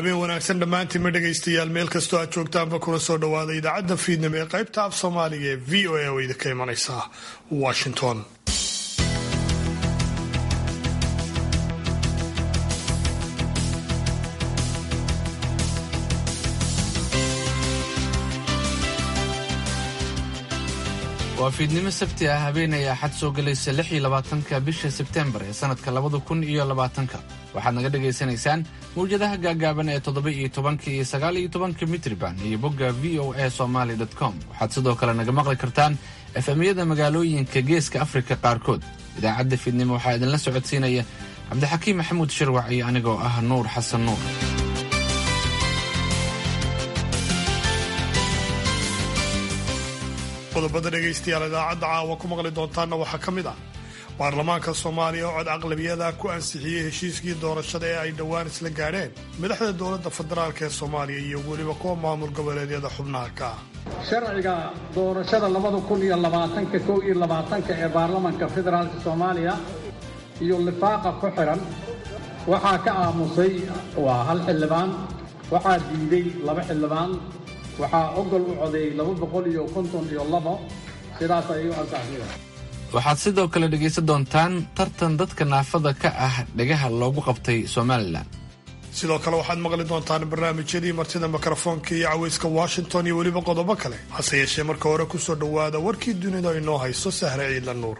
habeen wanaagsan dhammaantiinma dhegaystayaal meel kastoo aad joogtaanba kuna soo dhawaada idaacadda fiidnimo ee qaybta af soomaaliga ee v o a oo idinka imanaysa washington waa fiidnimo sabti ah habeenay axad soo gelaysa lix iyo labaatanka bisha sebtembar ee sanadka labada kun iyo labaatanka waxaad naga dhagaysanaysaan mawjadaha gaagaaban ee toddoba iyo tobanka iyo sagaal iyo tobanka mitriban iyo bogga v o a somaly com waxaad sidoo kale naga maqli kartaan efemyada magaalooyinka geeska afrika qaarkood idaacadda fiidnimo waxaa idinla socodsiinaya cabdixakiim maxamuud shirwac iyo anigoo ah nuur xasan nuur qodobada dhegaystayaal idaacadda caawa ku maqli doontaanna waxaa ka mid ah baarlamaanka soomaaliya oo cod aqlabiyada ku ansixiyey heshiiskii doorashada ee ay dhowaan isla gaadheen madaxda dowladda federaalk ee soomaaliya iyo weliba kuwa maamul goboleedyada xubnaha ka ah sharciga doorashada labada kun iyo labaatanka kow iyo labaatanka ee baarlamanka federaalka soomaaliya iyo lifaaqa ku xidhan waxaa ka aamusay waa hal xildhibaan waxaa diiday laba xildhibaan waxaa ogol u codeeyey laba boqol iyo konton iyo labo sidaas ayay u ansaxiyeen waxaad sidoo kale dhegaysan doontaan tartan dadka naafada ka ah dhegaha loogu qabtay somalilan sidoo kale waxaad maqli doontaan barnaamijyadii martida mikrofoonka iyo cawayska washington iyo weliba qodobo kale hase yeeshee marka hore ku soo dhowaada warkii dunida inoo hayso sahre ciidla nuur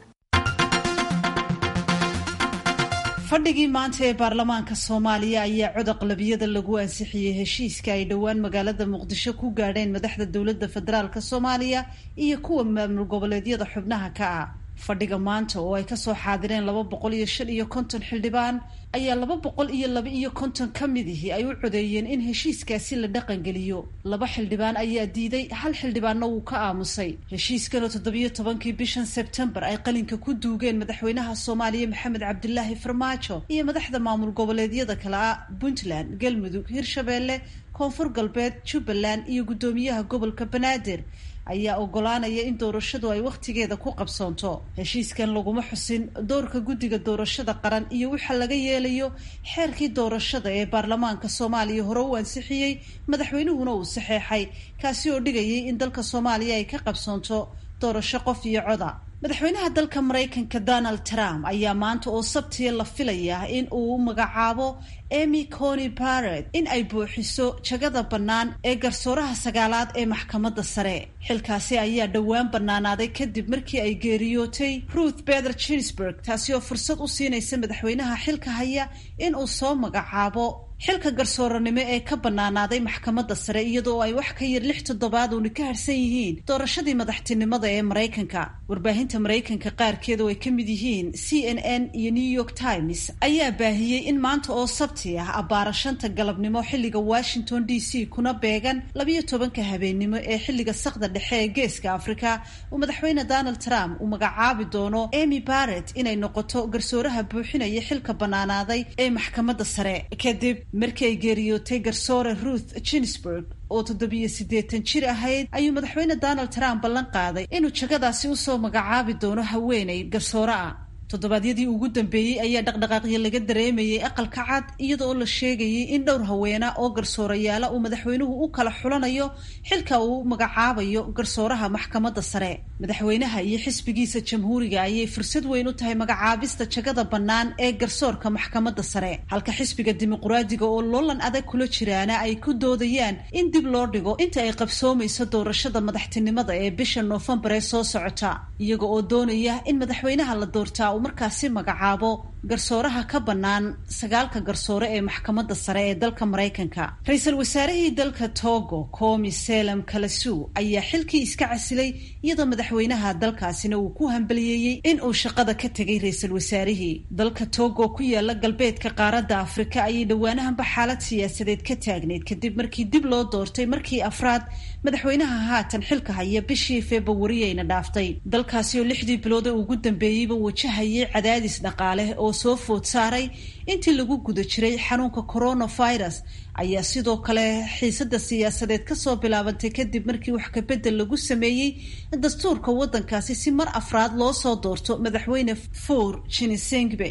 fadhigii maanta ee baarlamaanka soomaaliya ayaa cod aqlabiyada lagu ansixiyey heshiiska ay dhowaan magaalada muqdisho ku gaadheen madaxda dowladda federaalk soomaaliya iyo kuwa maamul goboleedyada xubnaha ka ah fadhiga maanta oo ay kasoo xaadireen laba boqol iyo shan iyo konton xildhibaan ayaa laba boqol iyo laba iyo konton ka midihii ay u codeeyeen in heshiiskaasi la dhaqangeliyo laba xildhibaan ayaa diiday hal xildhibaanna wuu ka aamusay heshiiskanoo toddobiyo tobankii bishan sebtembar ay qalinka ku duugeen madaxweynaha soomaaliya maxamed cabdilaahi farmaajo iyo madaxda maamul goboleedyada kale ah puntland galmudug hirshabeelle koonfur galbeed jubbaland iyo guddoomiyaha gobolka banaadir ayaa ogolaanaya in doorashadu ay wakhtigeeda ku qabsoonto heshiiskan laguma xusin doorka guddiga doorashada qaran iyo waxa laga yeelayo xeerkii doorashada ee baarlamaanka soomaaliya hore u ansixiyey madaxweynuhuna uu saxeexay kaasi oo dhigayay in dalka soomaaliya ay ka qabsoonto doorasho qof iyo coda madaxweynaha dalka maraykanka donald trump ayaa maanta oo sabtiya la filayaa in uu magacaabo emy cony barrett in ay buuxiso jagada bannaan ee garsooraha sagaalaad ee maxkamadda sare xilkaasi ayaa dhowaan bannaanaaday kadib markii ay geeriyootay ruth beder ginsburg taasi oo fursad u siinaysa madaxweynaha xilka haya in uu soo magacaabo xilka garsooranimo ee ka bannaanaaday maxkamadda sare iyadoo ay wax ka yar lix toddobaad uuna ka harsan yihiin doorashadii madaxtinimada ee maraykanka warbaahinta maraykanka qaarkeed oo ay ka mid yihiin c n n iyo new york times ayaa baahiyey in maanta oo sabti ah abbaara shanta galabnimo xilliga washington d c kuna beegan labiyo tobanka habeennimo ee xilliga sakda dhexe ee geeska afrika uu madaxweyne donald trump uu magacaabi doono emy barrett inay noqoto garsooraha buuxinaya xilka bannaanaaday ee maxkamadda sare kadib markii ay geeriyootay garsoore ruth ginsburg oo toddobiyo siddeetan jir ahayd ayuu madaxweyne donald trump ballan qaaday inuu jagadaasi usoo magacaabi doono haweenay garsoore ah toddobaadyadii ugu dambeeyey ayaa dhaqdhaqaaqyo laga dareemayay aqalka cad iyada oo la sheegayay in dhowr haweena oo garsoorayaala uu madaxweynuhu u kala xulanayo xilka uu magacaabayo garsooraha maxkamadda sare madaxweynaha iyo xisbigiisa jamhuuriga ayay fursad weyn u tahay magacaabista jagada bannaan ee garsoorka maxkamadda sare halka xisbiga dimuquraadiga oo loolan adag kula jiraana ay ku doodayaan in dib loo dhigo inta ay qabsoomayso doorashada madaxtinimada ee bisha noofembar ee soo socota iyaga oo doonaya in madaxweynaha la doortaa uu markaasi magacaabo garsooraha ka bannaan sagaalka garsoore ee maxkamadda sare ee dalka maraykanka ra-iisul wasaarihii dalka togo komi selem kalasu ayaa xilkii iska casilay iyadoo madaxweynaha dalkaasina uu ku hambaliyeeyey in uu shaqada ka tegay ra-iisul wasaarihii dalka togo ku yaala galbeedka qaaradda afrika ayay dhowaanahanba xaalad siyaasadeed ka taagneyd kadib markii dib loo doortay markii afraad madaxweynaha haatan xilka haya bishii februariyayna dhaaftay dalkaasi oo lixdii bilood ee ugu dambeeyeyba wajahayay cadaadis dhaqaale oo soo food saaray intii lagu guda jiray xanuunka coronavirus ayaa sidoo kale xiisada siyaasadeed kasoo bilaabantay kadib markii wax kabedel lagu sameeyey dastuurka waddankaasi si mar afraad loo soo doorto madaxweyne for jinisengbe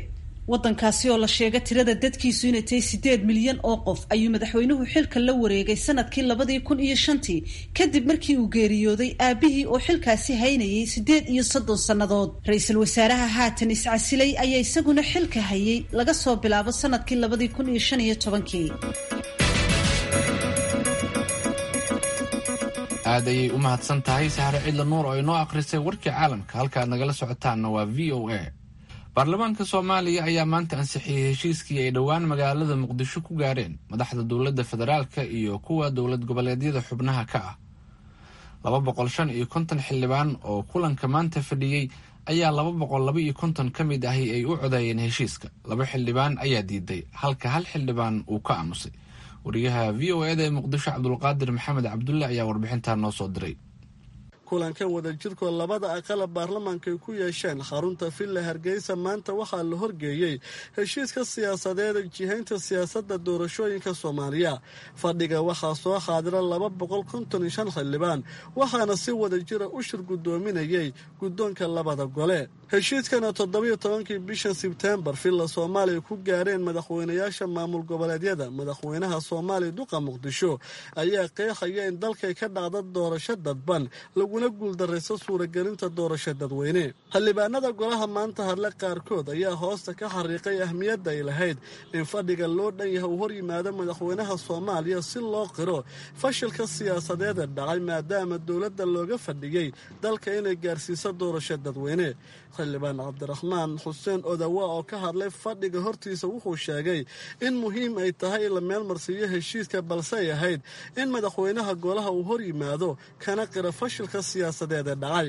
waddankaasi oo la sheega tirada dadkiisu inay tahay siddeed milyan oo qof ayuu madaxweynuhu xilka la wareegay sanadkii labadii kun iyo shantii kadib markii uu geeriyooday aabihii oo xilkaasi haynayay siddeed iyo soddon sannadood ra-iisul wasaaraha haatan iscasilay ayaa isaguna xilka hayay laga soo bilaabo sanadkii labadii kun iyo shan iyo tobankii aad ayay u mahadsan tahay sahre cidla nuur oo inoo akhrisay warkii caalamka halkaad nagala socotaanna waa v o a baarlamaanka soomaaliya ayaa maanta ansixiyey heshiiskii ay dhowaan magaalada muqdisho ku gaadheen madaxda dowladda federaalka iyo kuwa dowlad goboleedyada xubnaha ka ah laba boqol shan iyo konton xildhibaan oo kulanka maanta fadhiyey ayaa laba boqol laba iyo konton ka mid ahi ay u codeeyeen heshiiska laba xildhibaan ayaa diiday halka hal xildhibaan uu ka aamusay wariyaha v o eda ee muqdisho cabdulqaadir maxamed cabdulle ayaa warbixintaa noo soo diray kulankan wadajirkoo labada aqala baarlamaanka ay ku yeesheen xarunta villa hargeysa maanta waxaa la horgeeyey heshiiska siyaasadeeda jihaynta siyaasadda doorashooyinka soomaaliya fadhiga waxaa soo xaadira laba boqol konton iyo shan xildhibaan waxaana si wadajira u shir guddoominayay guddoonka labada gole heshiiskana toddobiyo tobankii bisha sebteembar villa soomaaliya ku gaareen madaxweynayaasha maamul goboleedyada madaxweynaha soomaaliya duqa muqdisho ayaa qeexaya in dalkay ka dhacda doorasho dadban laguna guuldarayso suuragelinta doorasho dadweyne xildhibaanada golaha maanta hadle qaarkood ayaa hoosta ka xariiqay ahmiyadda ay lahayd in fadhiga loo dhan yahay uu hor yimaado madaxweynaha soomaaliya si loo qiro fashilka siyaasadeeda dhacay maadaama dowladda looga fadhiyey dalka inay gaarsiiso doorasho dadweyne xildhibaan cabdiraxmaan xuseen odawa oo ka hadlay fadhiga hortiisa wuxuu sheegay in muhiim ay tahay in la meelmarsiiyo heshiiska balse ay ahayd in madaxweynaha golaha uu hor yimaado kana qira fashilka siyaasadeed ee dhacay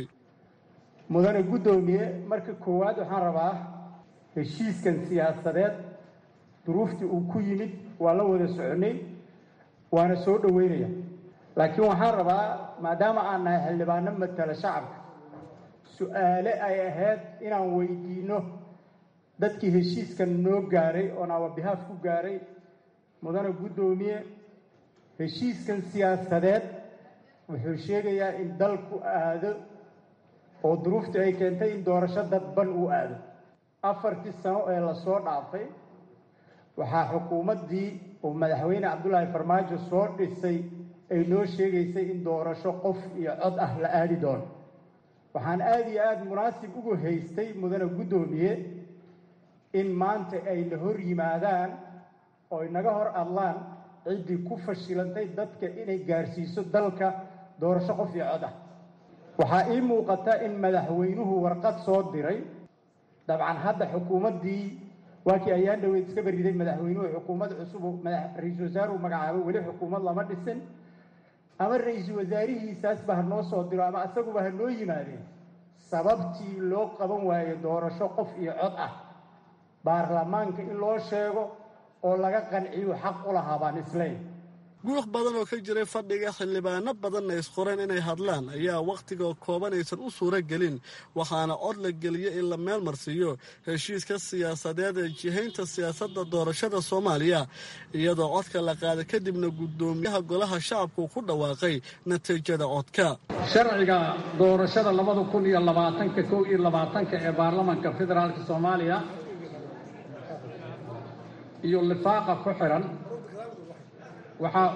mudane guddoomiye marka koowaad waxaan rabaa heshiiskan siyaasadeed duruuftii uu ku yimid waa la wada soconay waana soo dhoweynaya laakiin waxaan rabaa maadaama aan nahay xildhibaano matala shacabka su-aale ay ahayd inaan weydiinno dadkii heshiiskan noo gaaray oon awabihaaf ku gaaray mudane guddoomiye heshiiskan siyaasadeed wuxuu sheegayaa in dalku aado oo duruuftii ay keentay in doorasho dadban uu aado afartii sano ee lasoo dhaafay waxaa xukuumaddii uu madaxweyne cabdulaahi farmaajo soo dhisay ay noo sheegaysay in doorasho qof iyo cod ah la aadi doono waxaan aada iyo aada munaasib ugu haystay mudane guddoomiye in maanta ay na hor yimaadaan oo ay naga hor adlaan ciddii ku fashilantay dadka inay gaarsiiso dalka doorasho qof iyo cod ah waxaa ii muuqata in madaxweynuhu warqad soo diray dabcan hadda xukuumaddii waa kii ayaan dhaweyd iska beriday madaxweynuhu xukuumad cusub ra-iisul wasaaruhu magacaabo weli xukuumad lama dhisin ama ra-iisul wasaarihiisaasba ha noo soo diro ama asaguba ha noo yimaadeen sababtii loo qaban waayo doorasho qof iyo cod ah baarlamaanka in loo sheego oo laga qanciyo xaq u lahaa baan isleyn guux badan oo ka jiray fadhiga xildhibaano badanna isqoreen inay hadlaan ayaa wakhtiga kooban aysan u suuro gelin waxaana cod la geliyey in la meel marsiiyo heshiiska siyaasadeed ee jihaynta siyaasadda doorashada soomaaliya iyadoo codka la qaaday kadibna guddoomiyaha golaha shacabku ku dhawaaqay natiijada codka sharciga doorashada labada kun iyo labaatanka kow iyo labaatanka ee baarlamanka federaalka soomaaliya iyo lifaaqa ku xiran waxaa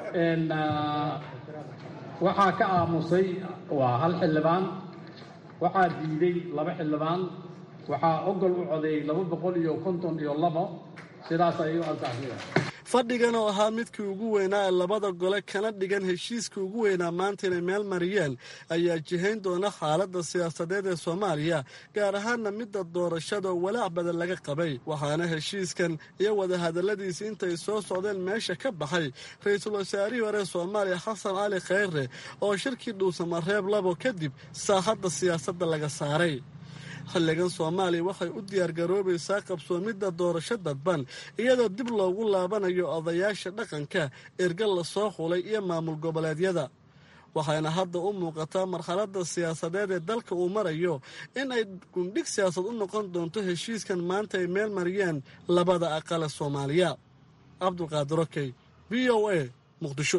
waxaa ka aamusay waa hal xildhibaan waxaa diiday laba xildhibaan waxaa ogol u codeeyey laba boqol iyo konton iyo labo sidaas ayay u ansaxsaya fadhigan oo ahaa midkii ugu weynaa ee labada gole kana dhigan heshiiskii ugu weynaa maanta inay meel mariyeen ayaa jihayn doona xaaladda siyaasadeed ee soomaaliya gaar ahaanna midda doorashada oo walaac badan laga qabay waxaana heshiiskan iyo wadahadalladiisii intay soo socdeen meesha ka baxay ra-iisul wasaarihii hore soomaaliya xasan cali khayre oo shirkii dhuusamareeb labo kadib saaxadda siyaasadda laga saaray xilligan soomaaliya waxay u diyaargaroobaysaa qabsoomidda doorasho dadban iyadoo dib loogu laabanayo odayaasha dhaqanka ergal la soo xulay iyo maamul goboleedyada waxayna hadda u muuqataa marxaladda siyaasadeed ee dalka uu marayo in ay gundhig siyaasad u noqon doonto heshiiskan maanta ay meel mariyeen labada aqale soomaaliya cabdulqaadir okey v o a muqdisho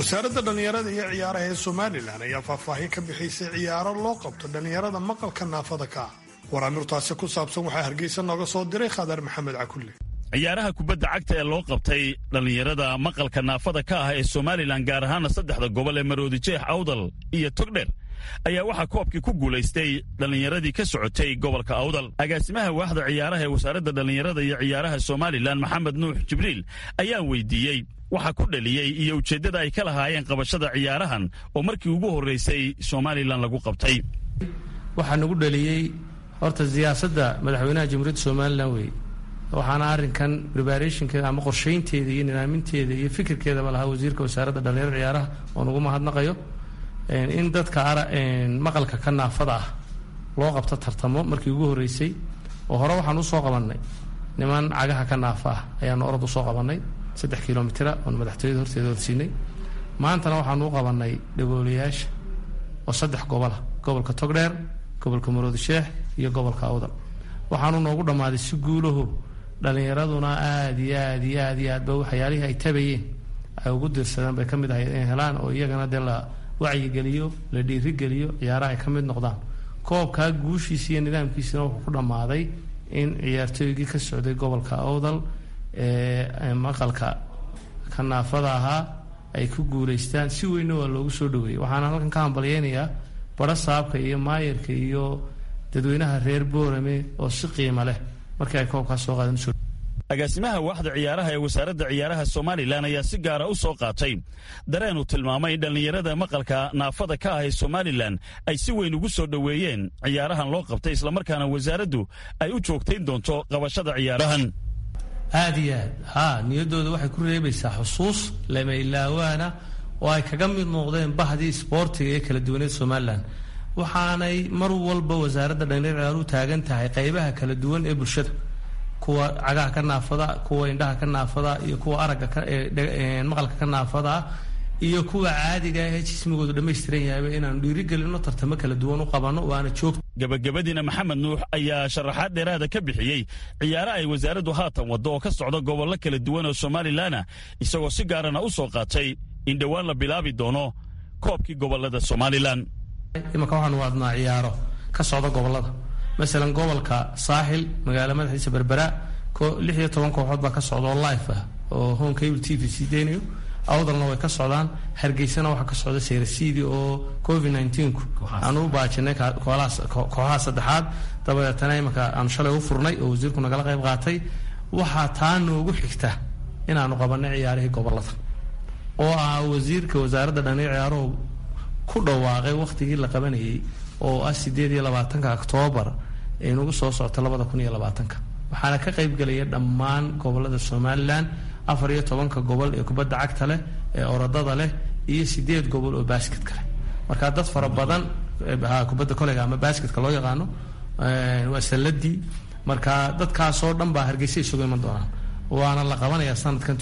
wasaaradda dhallinyarada iyo ciyaaraha ee somalilan ayaa faahfaahin ka bixaysay ciyaaro loo qabto dhallinyarada maqalka naafada ka ah waraamirtaasi ku saabsan waxaa hargeysa nooga soo diray khadar maxamed cakulle ciyaaraha kubadda cagta ee loo qabtay dhallinyarada maqalka naafada ka ah ee somalilan gaar ahaana saddexda gobol ee maroodi jeex awdal iyo togdher ayaa waxaa koobkii ku guulaystay dhallinyaradii ka socotay gobolka awdal agaasimaha waaxda ciyaaraha ee wasaaradda dhallinyarada iyo ciyaaraha somalilan maxamed nuux jibriil ayaan weydiiyey waxa ku dhaliyey iyo ujeeddada ay ka lahaayeen qabashada ciyaarahan oo markii ugu horraysay somalilan lagu qabtay waxaa nagu dhaliyey horta siyaasadda madaxweynaha jamhuuriyadda somalilan weeye waxaana arrinkan preparationkeeda ama qorshaynteeda iyo nidaaminteeda iyo fikirkeedaba lahaa wasiirka wasaaradda dhallinyarada ciyaaraha oo nagu mahadnaqayo in dadka maqalka ka naafada ah loo qabto tartamo markii ugu horreysay oo hore waxaan usoo qabannay niman cagaha ka naafa ah ayaanu orod usoo qabannay saddex kilomitira oon madaxtooyada horteeda horsiinay maantana waxaanu u qabannay dhagoolayaasha oo saddex gobola gobolka togdheer gobolka maroodi sheex iyo gobolka awdal waxaanu noogu dhammaaday si guulaho dhallinyaraduna aada iyo aad iyo aad iyo aadba waxyaalihii ay tabayeen ay ugu dirsadeen bay ka mid ahayd inay helaan oo iyagana dee la wacyigeliyo la dhiirigeliyo ciyaaraha ay ka mid noqdaan koobkaa guushiisa iyo nidaamkiisina wuxuu ku dhammaaday in ciyaartooygii ka socday gobolka awdal ee maqalka ka naafada ahaa ay ku guulaystaan si weynna waa loogu soo dhaweeyey waxaana halkan ka hambalyeynayaa baro saabka iyo maayarka iyo dadweynaha reer boorame oo si qiimo leh markii ay koobkaas soo qaadeen usoo agaasimaha waaxda ciyaaraha ee wasaaradda ciyaaraha somalilan ayaa si gaara u soo qaatay dareen uu tilmaamay in dhallinyarada maqalka naafada ka ah ee somalilan ay si weyn ugu soo dhoweeyeen ciyaarahan loo qabtay islamarkaana wasaaraddu ay u joogtayn doonto qabashada ciyaarahan aada iyo aad haa niyaddooda waxay ku reebaysaa xusuus lama ilaawaana oo ay kaga mid noqdeen bahdii isboortiga ee kala duwaneed somalilan waxaanay mar walba wasaaradda dhallinyar ciyaaruhu taagan tahay qaybaha kala duwan ee bulshada kuwa cagaha ka naafada kuwa indhaha ka naafada iyo kuwa aragga maqalka ka naafada iyo kuwa caadiga ee jismigoodu dhammaystiran yahayba inaanu dhiirigelino tartamo kala duwan u qabano waana joogta gabagabadiina maxamed nuux ayaa sharaxaad dheeraada ka bixiyey ciyaare ay wasaaraddu haatan waddo oo ka socda gobollo kala duwan oo somalilanna isagoo si gaarana u soo qaatay in dhowaan la bilaabi doono koobkii gobollada somalilan imanka waxaanu wadnaa ciyaaro ka socda gobollada masalan gobolka saaxil magaalo madaxiisa berbera lix iyo toban kooxood baa ka socda oo life ah oo home cable t v sii deynayo awdalna way ka socdaan hargeysana waxaa ka socda seyrasiidi oo covid nneteen-ku aanu u baajinay kooxaha saddexaad dabadeetana imanka aanu shalay u furnay oo wasiirku nagala qayb qaatay waxaa taa noogu xigta inaanu qabanay ciyaarihii gobolada oo ah wasiirka wasaaradda dhani ciyaaruhu ku dhawaaqay wakhtigii la qabanayay oo ah sideed iyo labaatanka oktoobar ee nagu soo socta labada kun iyo labaatanka waxaana ka qaybgelaya dhammaan gobolada somalilan afar iyo tobanka gobol ee kubadda cagta leh ee orodada leh iyo sideed gobol oo basketka leh marka dad fara badan kubadda koleyga ama basketka loo yaqaano waa salladii marka dadkaasoo dhan baa hargeysa isugu iman doonaan waana la qabanayaa sanadkan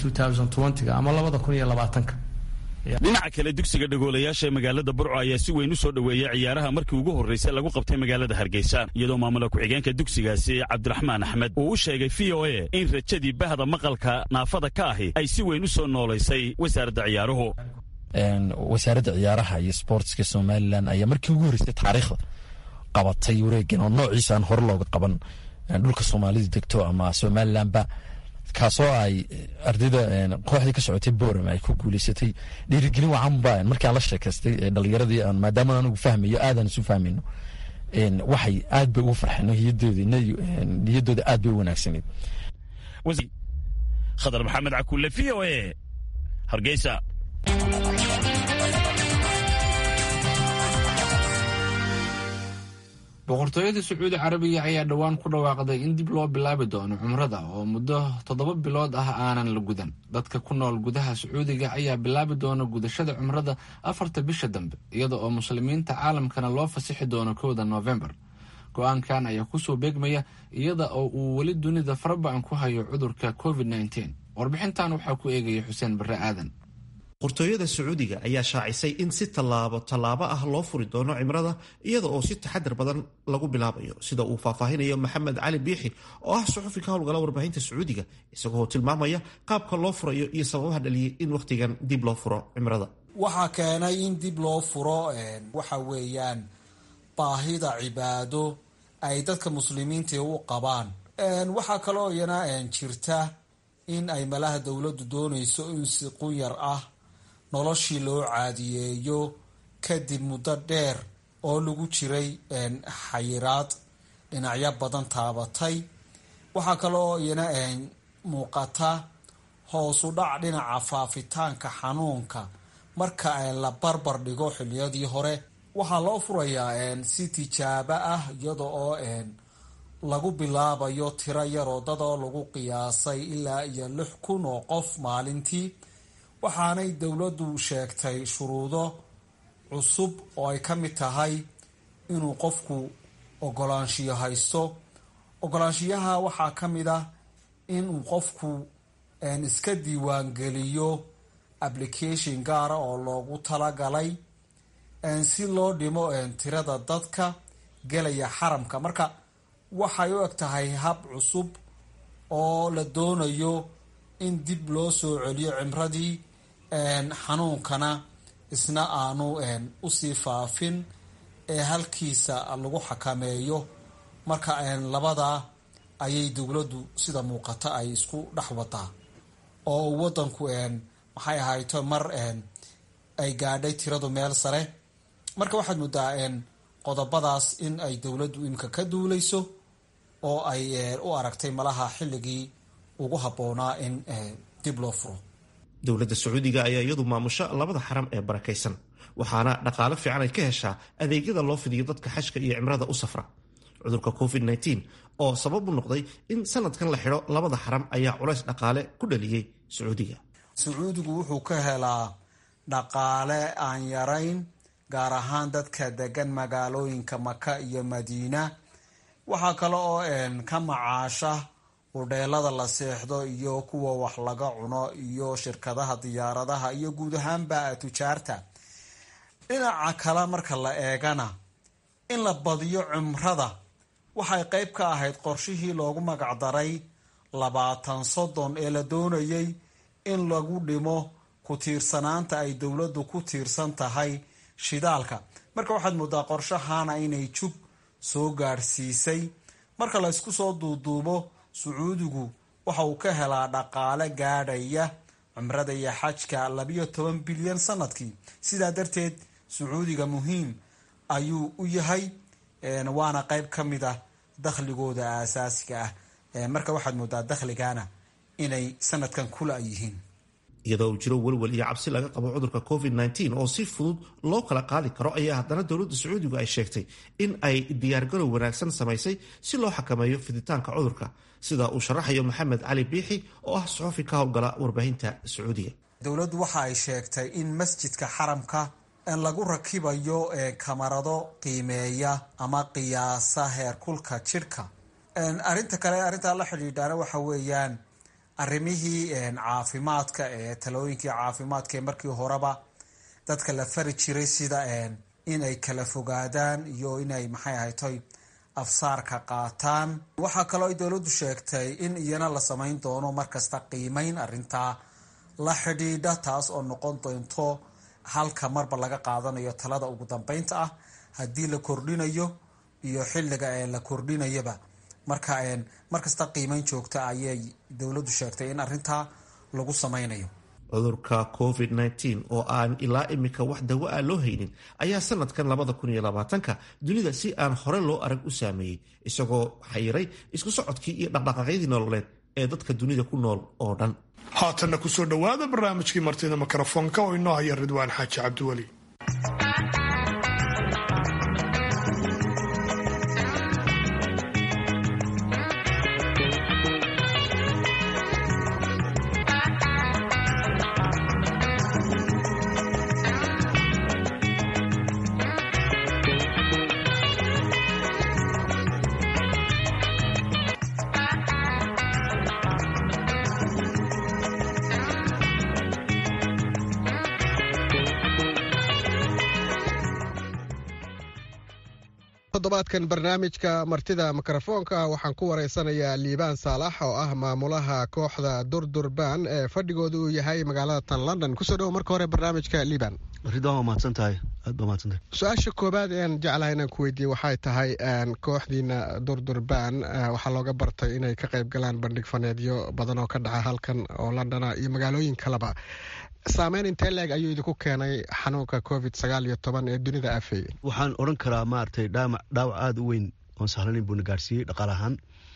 ga ama labada kun iyo labaatanka dhinaca kale dugsiga dhagoolayaasha ee magaalada burco ayaa si weyn u soo dhoweeyey ciyaaraha markii ugu horraysay lagu qabtay magaalada hargeysa iyadoo maamula ku-xigeenka dugsigaasi cabdiraxmaan axmed uu u sheegay v o a in rajadii bahda maqalka naafada ka ahi ay si weyn u soo noolaysay wasaaradda ciyaaruhu wasaaradda ciyaaraha iyo sportska somalilan ayaa markii ugu horreysay taariikhda qabatay wareegan oo noociisa aan hore looga qaban dhulka soomaalida degto ama somalilanba kaasoo ay ardayda kooxdii ka socotay boram ay ku guuleysatay dhiirigelin wacanba markaan la sheekaystay dhalinyaradii maadaama anigu fahmayo aadaan isu fahmayno waxay aad bay ugu farxeen niyadooda aad bay u wanaagsaneed khadar maxamed cakulle v o a hargeysa boqortooyada sacuudi carabiga ayaa dhowaan ku dhawaaqday in dib loo bilaabi doono cumrada oo muddo toddoba bilood ah aanan la gudan dadka ku nool gudaha sacuudiga ayaa bilaabi doona gudashada cumrada afarta bisha dambe iyada oo muslimiinta caalamkana loo fasixi doono kowda noofembar go-aankan ayaa kusoo beegmaya iyada oo uu weli dunida farabacan ku hayo cudurka covid nteen warbixintan waxaa ku eegaya xuseen barre aadan boqortooyada sacuudiga ayaa shaacisay in si tallaabo tallaabo ah loo furi doono cimrada iyada oo si taxadar badan lagu bilaabayo sida uu faahfaahinayo maxamed cali biixi oo ah suxufi ka howlgala warbaahinta sacuudiga isagoo tilmaamaya qaabka loo furayo iyo sababaha dhaliyay in wakhtigan dib loo furo cimrada waxaa keenay in dib loo furo waxa weeyaan baahida cibaado ay dadka muslimiinta u qabaan waxaa kaloo iyana jirta in ay malaha dowladdu doonayso in si qunyar ah noloshii loo caadiyeeyo kadib muddo dheer oo lagu jiray xayiraad dhinacyo badan taabatay waxaa kaloo iyana muuqata hoosu dhac dhinaca faafitaanka xanuunka marka la barbar dhigo xiliyadii hore waxaa loo furayaa si tijaabo ah iyada oo lagu bilaabayo tiro yaroo dad oo lagu qiyaasay ilaa iyo lix kun oo qof maalintii waxaanay dowladdu sheegtay shuruudo cusub oo ay ka mid tahay inuu qofku ogolaanshiyo haysto ogolaanshiyaha waxaa ka mid ah inuu qofku iska diiwaangeliyo application gaara oo loogu talagalay si loo dhimo tirada dadka gelaya xaramka marka waxay u eg tahay hab cusub oo la doonayo in dib loo soo celiyo cimradii xanuunkana isna aanu usii faafin ee halkiisa lagu xakameeyo marka labadaa ayay dowladdu sida muuqata ay isku dhex wadaa oo wadanku maxay ahayto mar ay gaadhay tiradu meel sare marka waxaad moodaa qodobadaas in ay dowladdu imika ka duuleyso oo ay u aragtay malaha xilligii ugu habboonaa in dib loo furo dowladda sacuudiga ayaa iyadu maamusho labada xaram ee barakaysan waxaana dhaqaalo fiican ay ka heshaa adeegyada loo fidiyo dadka xajka iyo cimrada u safra cudurka covid oo sabab u noqday in sanadkan la xidho labada xaram ayaa culays dhaqaale ku dhaliyey sacuudiga sacuudigu wuxuu ka helaa dhaqaale aan yarayn gaar ahaan dadka degan magaalooyinka maka iyo madiina waxaa kale oo ka macaasha hudheelada la seexdo iyo kuwa wax laga cuno iyo shirkadaha diyaaradaha iyo guud ahaanba tujaarta dhinaca kale marka la eegana in la badiyo cimrada waxay qeyb ka ahayd qorshihii loogu magacdaray labaatan soddon ee la doonayay in lagu dhimo ku tiirsanaanta ay dowladdu ku tiirsan tahay shidaalka marka waxaad moodaa qorshahana inay jub soo gaadhsiisay marka la ysku soo duuduubo sacuudigu waxa uu ka helaa dhaqaale gaadhaya cumrada iyo xajka labiyo toban bilyan sanadkii sidaa darteed sacuudiga muhiim ayuu u yahay waana qeyb ka mid ah dakhligooda aasaasiga ah marka waxaad moodaa dakhligana inay sanadkan kula yihiin iyadoo uu jiro welwel iyo cabsi laga qabo cudurka covid oo si fudud loo kala qaadi karo ayaa haddana dowladda sacuudigu ay sheegtay in ay diyaargarow wanaagsan samaysay si loo xakameeyo fiditaanka cudurka sida uu sharaxayo maxamed cali biixi oo ah suxufi ka howlgala warbaahinta sacuudiga dowladdu waxa ay sheegtay in masjidka xaramka lagu rakibayo kamarado qiimeeya ama qiyaasa heerkulka jidhka arinta kale arrintaa la xidhiidhaana waxa weeyaan arrimihii caafimaadka ee talooyinkii caafimaadka ee markii horeba dadka la fari jiray sida inay kala fogaadaan iyo inay maxay ahaytoy afsaarka qaataan waxaa kaloo ay dowladdu sheegtay in iyana la samayn doono markasta qiimeyn arrintaa la xidhiidha taas oo noqon doonto halka marba laga qaadanayo talada ugu dambeynta ah haddii la kordhinayo iyo xilliga ee la kordhinayaba marka markasta qiimeyn joogta ayay dowladdu sheegtay in arrintaa lagu samaynayo cudurka covid oo aan ilaa imika wax dawo ah loo haynin ayaa sanadkan labadakuniyolabaatanka dunida si aan hore loo arag u saameeyey isagoo xayiray isku socodkii iyo dhaqdhaqaaqyadii nololeed ee dadka dunida ku nool oo dhan haatanna kusoo dhowaada barnaamijkii martida mikrofoonka oo inoo haya ridwaan xaaji cabdiweli toddobaadkan barnaamijka martida mikrofoonka waxaan ku wareysanayaa liibaan saalax oo ah maamulaha kooxda durdurban ee fadhigooda uu yahay magaalada tan london kusoo dhowo marka hore barnaamijka liibaan ridwan waa mahadsantahay aad baa mahadsantahay su-aasha koobaad ean jeclahay inaan ku weydiiye waxay tahay kooxdiina durdurban waxaa looga bartay inay ka qayb galaan bandhig faneedyo badan oo ka dhaca halkan oo londona iyo magaalooyin kaleba saameyn intee leeg ayuu idinku keenay xanuunka covid sagaal iyo toban ee dunida afeeyey waxaan odhan karaa maaragtay dhaamac dhaawac aada u weyn oon sahlanin buuna gaarsiiyey dhaqaal ahaan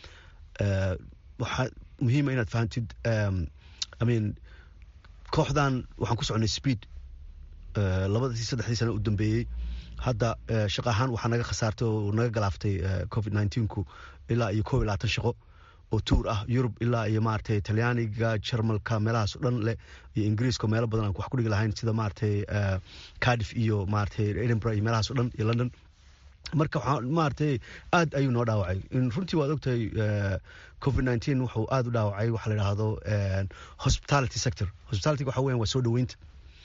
waxaa muhiima inaad fahamtid imean kooxdan waxaan ku soconay speed labadii saddexdii sana u dambeeyey hadda shaqa ahaan waxaa naga khasaartay oo naga galaaftay covid nineteenku ilaa iyo koob iyo labaatan shaqo oo tuur ah yurub ilaa iyo maaragtay talyaaniga jarmalka meelahaas o dhan leh iyo ingiriiska meelo badan aan wax ku dhigi lahayn sida maaragtay cardiff iyo maaragtay edinburgh iyo meelahaas o dhan iyo london marka waxaa maaragtay aad ayuu noo dhaawacay runtii waad ogtahay covid nineteen wuxuu aada u dhaawacay waxa la yidhaahdo hospitality sector hospitality waxa weyan waa soo dhoweynta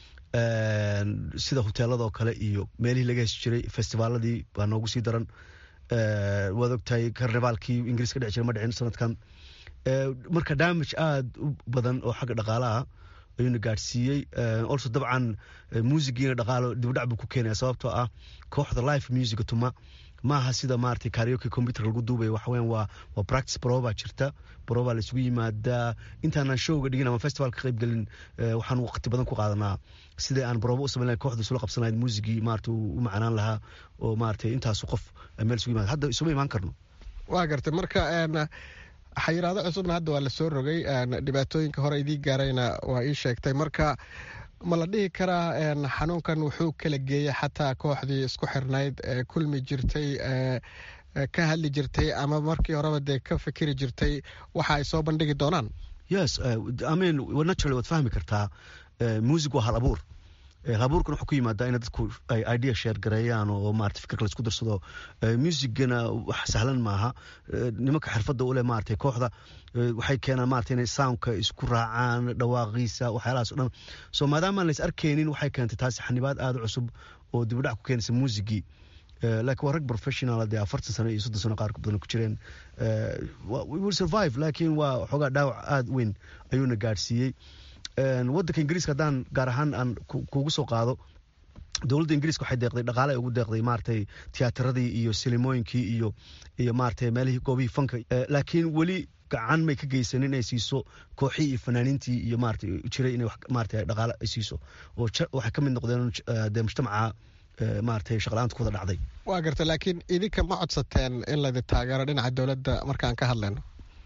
sida hoteeladoo kale iyo meelihii laga hesi jiray festivaaladii baa noogu sii daran waad ogtahay karnivaalkii ingiriis ka dhici jira ma dhicin sanadkan marka damage aada u badan oo xagga dhaqaalaha ayuuna gaadhsiiyey also dabcan muusigiina dhaqaalo dibdhac buu ku keenaya sababtoo ah kooxda life musica tuma maaha sida maaragtay karaoke computer lagu duubaya waxa weyan waa waa practice proba jirta proba la isugu yimaadaa intaanan showga dhigin ama festival ka qayb gelin waxaan waqti badan ku qaadanaa sidai aan proba u samayn lahayn kooxda isula qabsanayd muusigii maarata u macanaan lahaa oo maaragtay intaasu qof meel isugu yimaada hadda isuma imaan karno waa gartay marka xayiraado cusubna hadda waa la soo rogay dhibaatooyinka hore idii gaarayna waa ii sheegtay marka ma la dhihi karaa xanuunkan wuxuu kala geeyey xataa kooxdii isku xirnayd ee kulmi jirtay ka hadli jirtay ama markii horeba dee ka fikiri jirtay waxa ay soo bandhigi doonaan yes imean naturally waad fahmi kartaa music waa hal abuur halabuurkan wuxuu ku yimaadaa in dadku ay idea sheer gareeyaan oo maarata fikirka laisku darsado musigana wax sahlan maaha nimanka xirfadda u leh maarata kooxda waxay keenaan maarata inay soundka isku raacaan dhawaaqiisa waxyaalahaas o dhan so maadaamaan lays arkaynin waxay keentay taasi xanibaad aada u cusub oo dibadhac ku keenaysa muusigii laakiin waa rag professional dee afartan sano iyo soddon sano qaar badan ku jireen we will survive laakiin waa xoogaa dhaawac aada weyn ayuuna gaadhsiiyey waddanka ingiriiska haddaan gaar ahaan aan kugu soo qaado dowladda ingiriiska waxay deeqday dhaqaale ugu deeqday maaragtay tiyaatarradii iyo silimooyinkii iyo iyo maaragtay meelihii goobihii fanka laakiin weli gacan may ka geysanin inay siiso kooxii iyo fanaaniintii iyo maarata jiray inay maarata dhaqaale ay siiso oo waxay ka mid noqdeen dee mujtamaca maaragtay shaqla-aanta ku wada dhacday waa garta laakiin idinka ma codsateen in laydin taageero dhinaca dowladda markaan ka hadlayno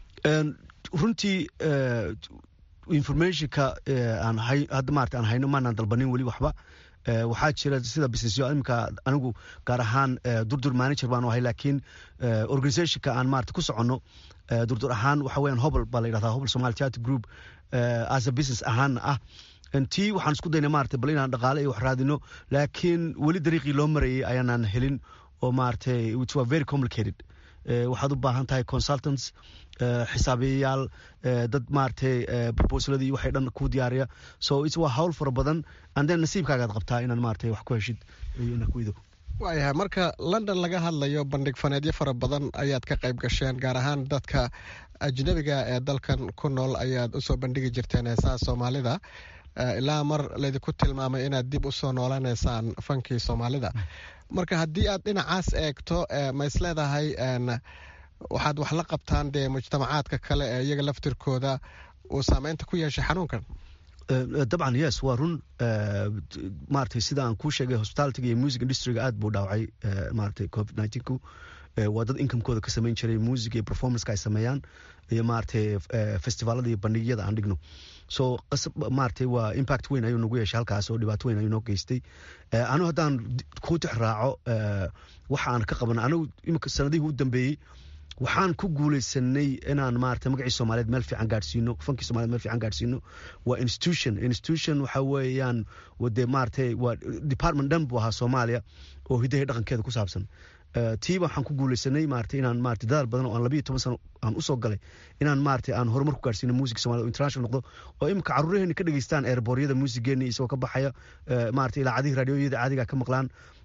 runtii informationka aan hadda maarata aan hayno maanaan dalbanin weli waxba waxaa jira sida businessyo iminka anigu gaar ahaan durdur manager baan ahay laakiin organizationka aan maarata ku soconno durdur ahaan waxa weeyaan hobl baa la yidhahdaa hobl somali theatre group as a business ahaana ah tii waxaan isku daynay maarata bal inaan dhaqaale iyo wax raadino laakiin weli dariiqii loo marayay ayaanaan helin oo maaragtay which were very complicated waxaad u baahan tahay consultants xisaabiyayaal dad maaragtay proposaladii waxay dhan ku diyaariya so it's waa hawl fara badan and then nasiibkaagaad qabtaa inaad maaragtay wax ku heshid iyo inaad ku ido waayahay marka london laga hadlayo bandhig faneedyo fara badan ayaad ka qayb gasheen gaar ahaan dadka ajnabiga ee dalkan ku nool ayaad usoo bandhigi jirteen heesaha soomaalida ilaa mar laydinku tilmaamay inaad dib usoo noolanaysaan fankii soomaalida marka haddii aad dhinacaas eegto ma is leedahay waxaad wax la qabtaan dee mujtamacaadka kale ee iyaga laftirkooda uu saameynta ku yeeshay xanuunkan dabcan yes waa run maaragtay sida aan kuu sheegay hospitalityga iyo music industryga aad buu dhaawacay maaragtay covid nineteenku waa dad inkamekooda ka samayn jiray music iyo performanceka ay sameeyaan iyo maaragtay festivaalada iyo bandhigyada aan dhigno so maaragtay waa impact weyn ayuu nagu yeeshay halkaas oo dhibaato weyn ayuu noo geystay anigu haddaan ku tix raaco waxa aan ka qaban anigu imika sanadihii u dambeeyey waxaan ku guuleysanay inaan maarata magacii soomaaliyeed meel fiican gaadhsiino fankii somaliyed meel fiican gaadhsiino waa institution institution waxa weeyaan dee maaragtay waa department dhan buu ahaa soomaaliya oo hidahay dhaqankeeda ku saabsan tiiba waxaan ku guuleysanay maarata inaan maarata dadaal badan oo aan labiyo toban sano aan usoo galay inaan maarata aan horumar ku gaadhsiino music somaliyed oo international noqdo oo imika carruuraheeni ka dhegeystaan eerbooryada muusigeeni isagoo ka baxaya maarata ilaacadihii raadiyooyada caadiga ka maqlaan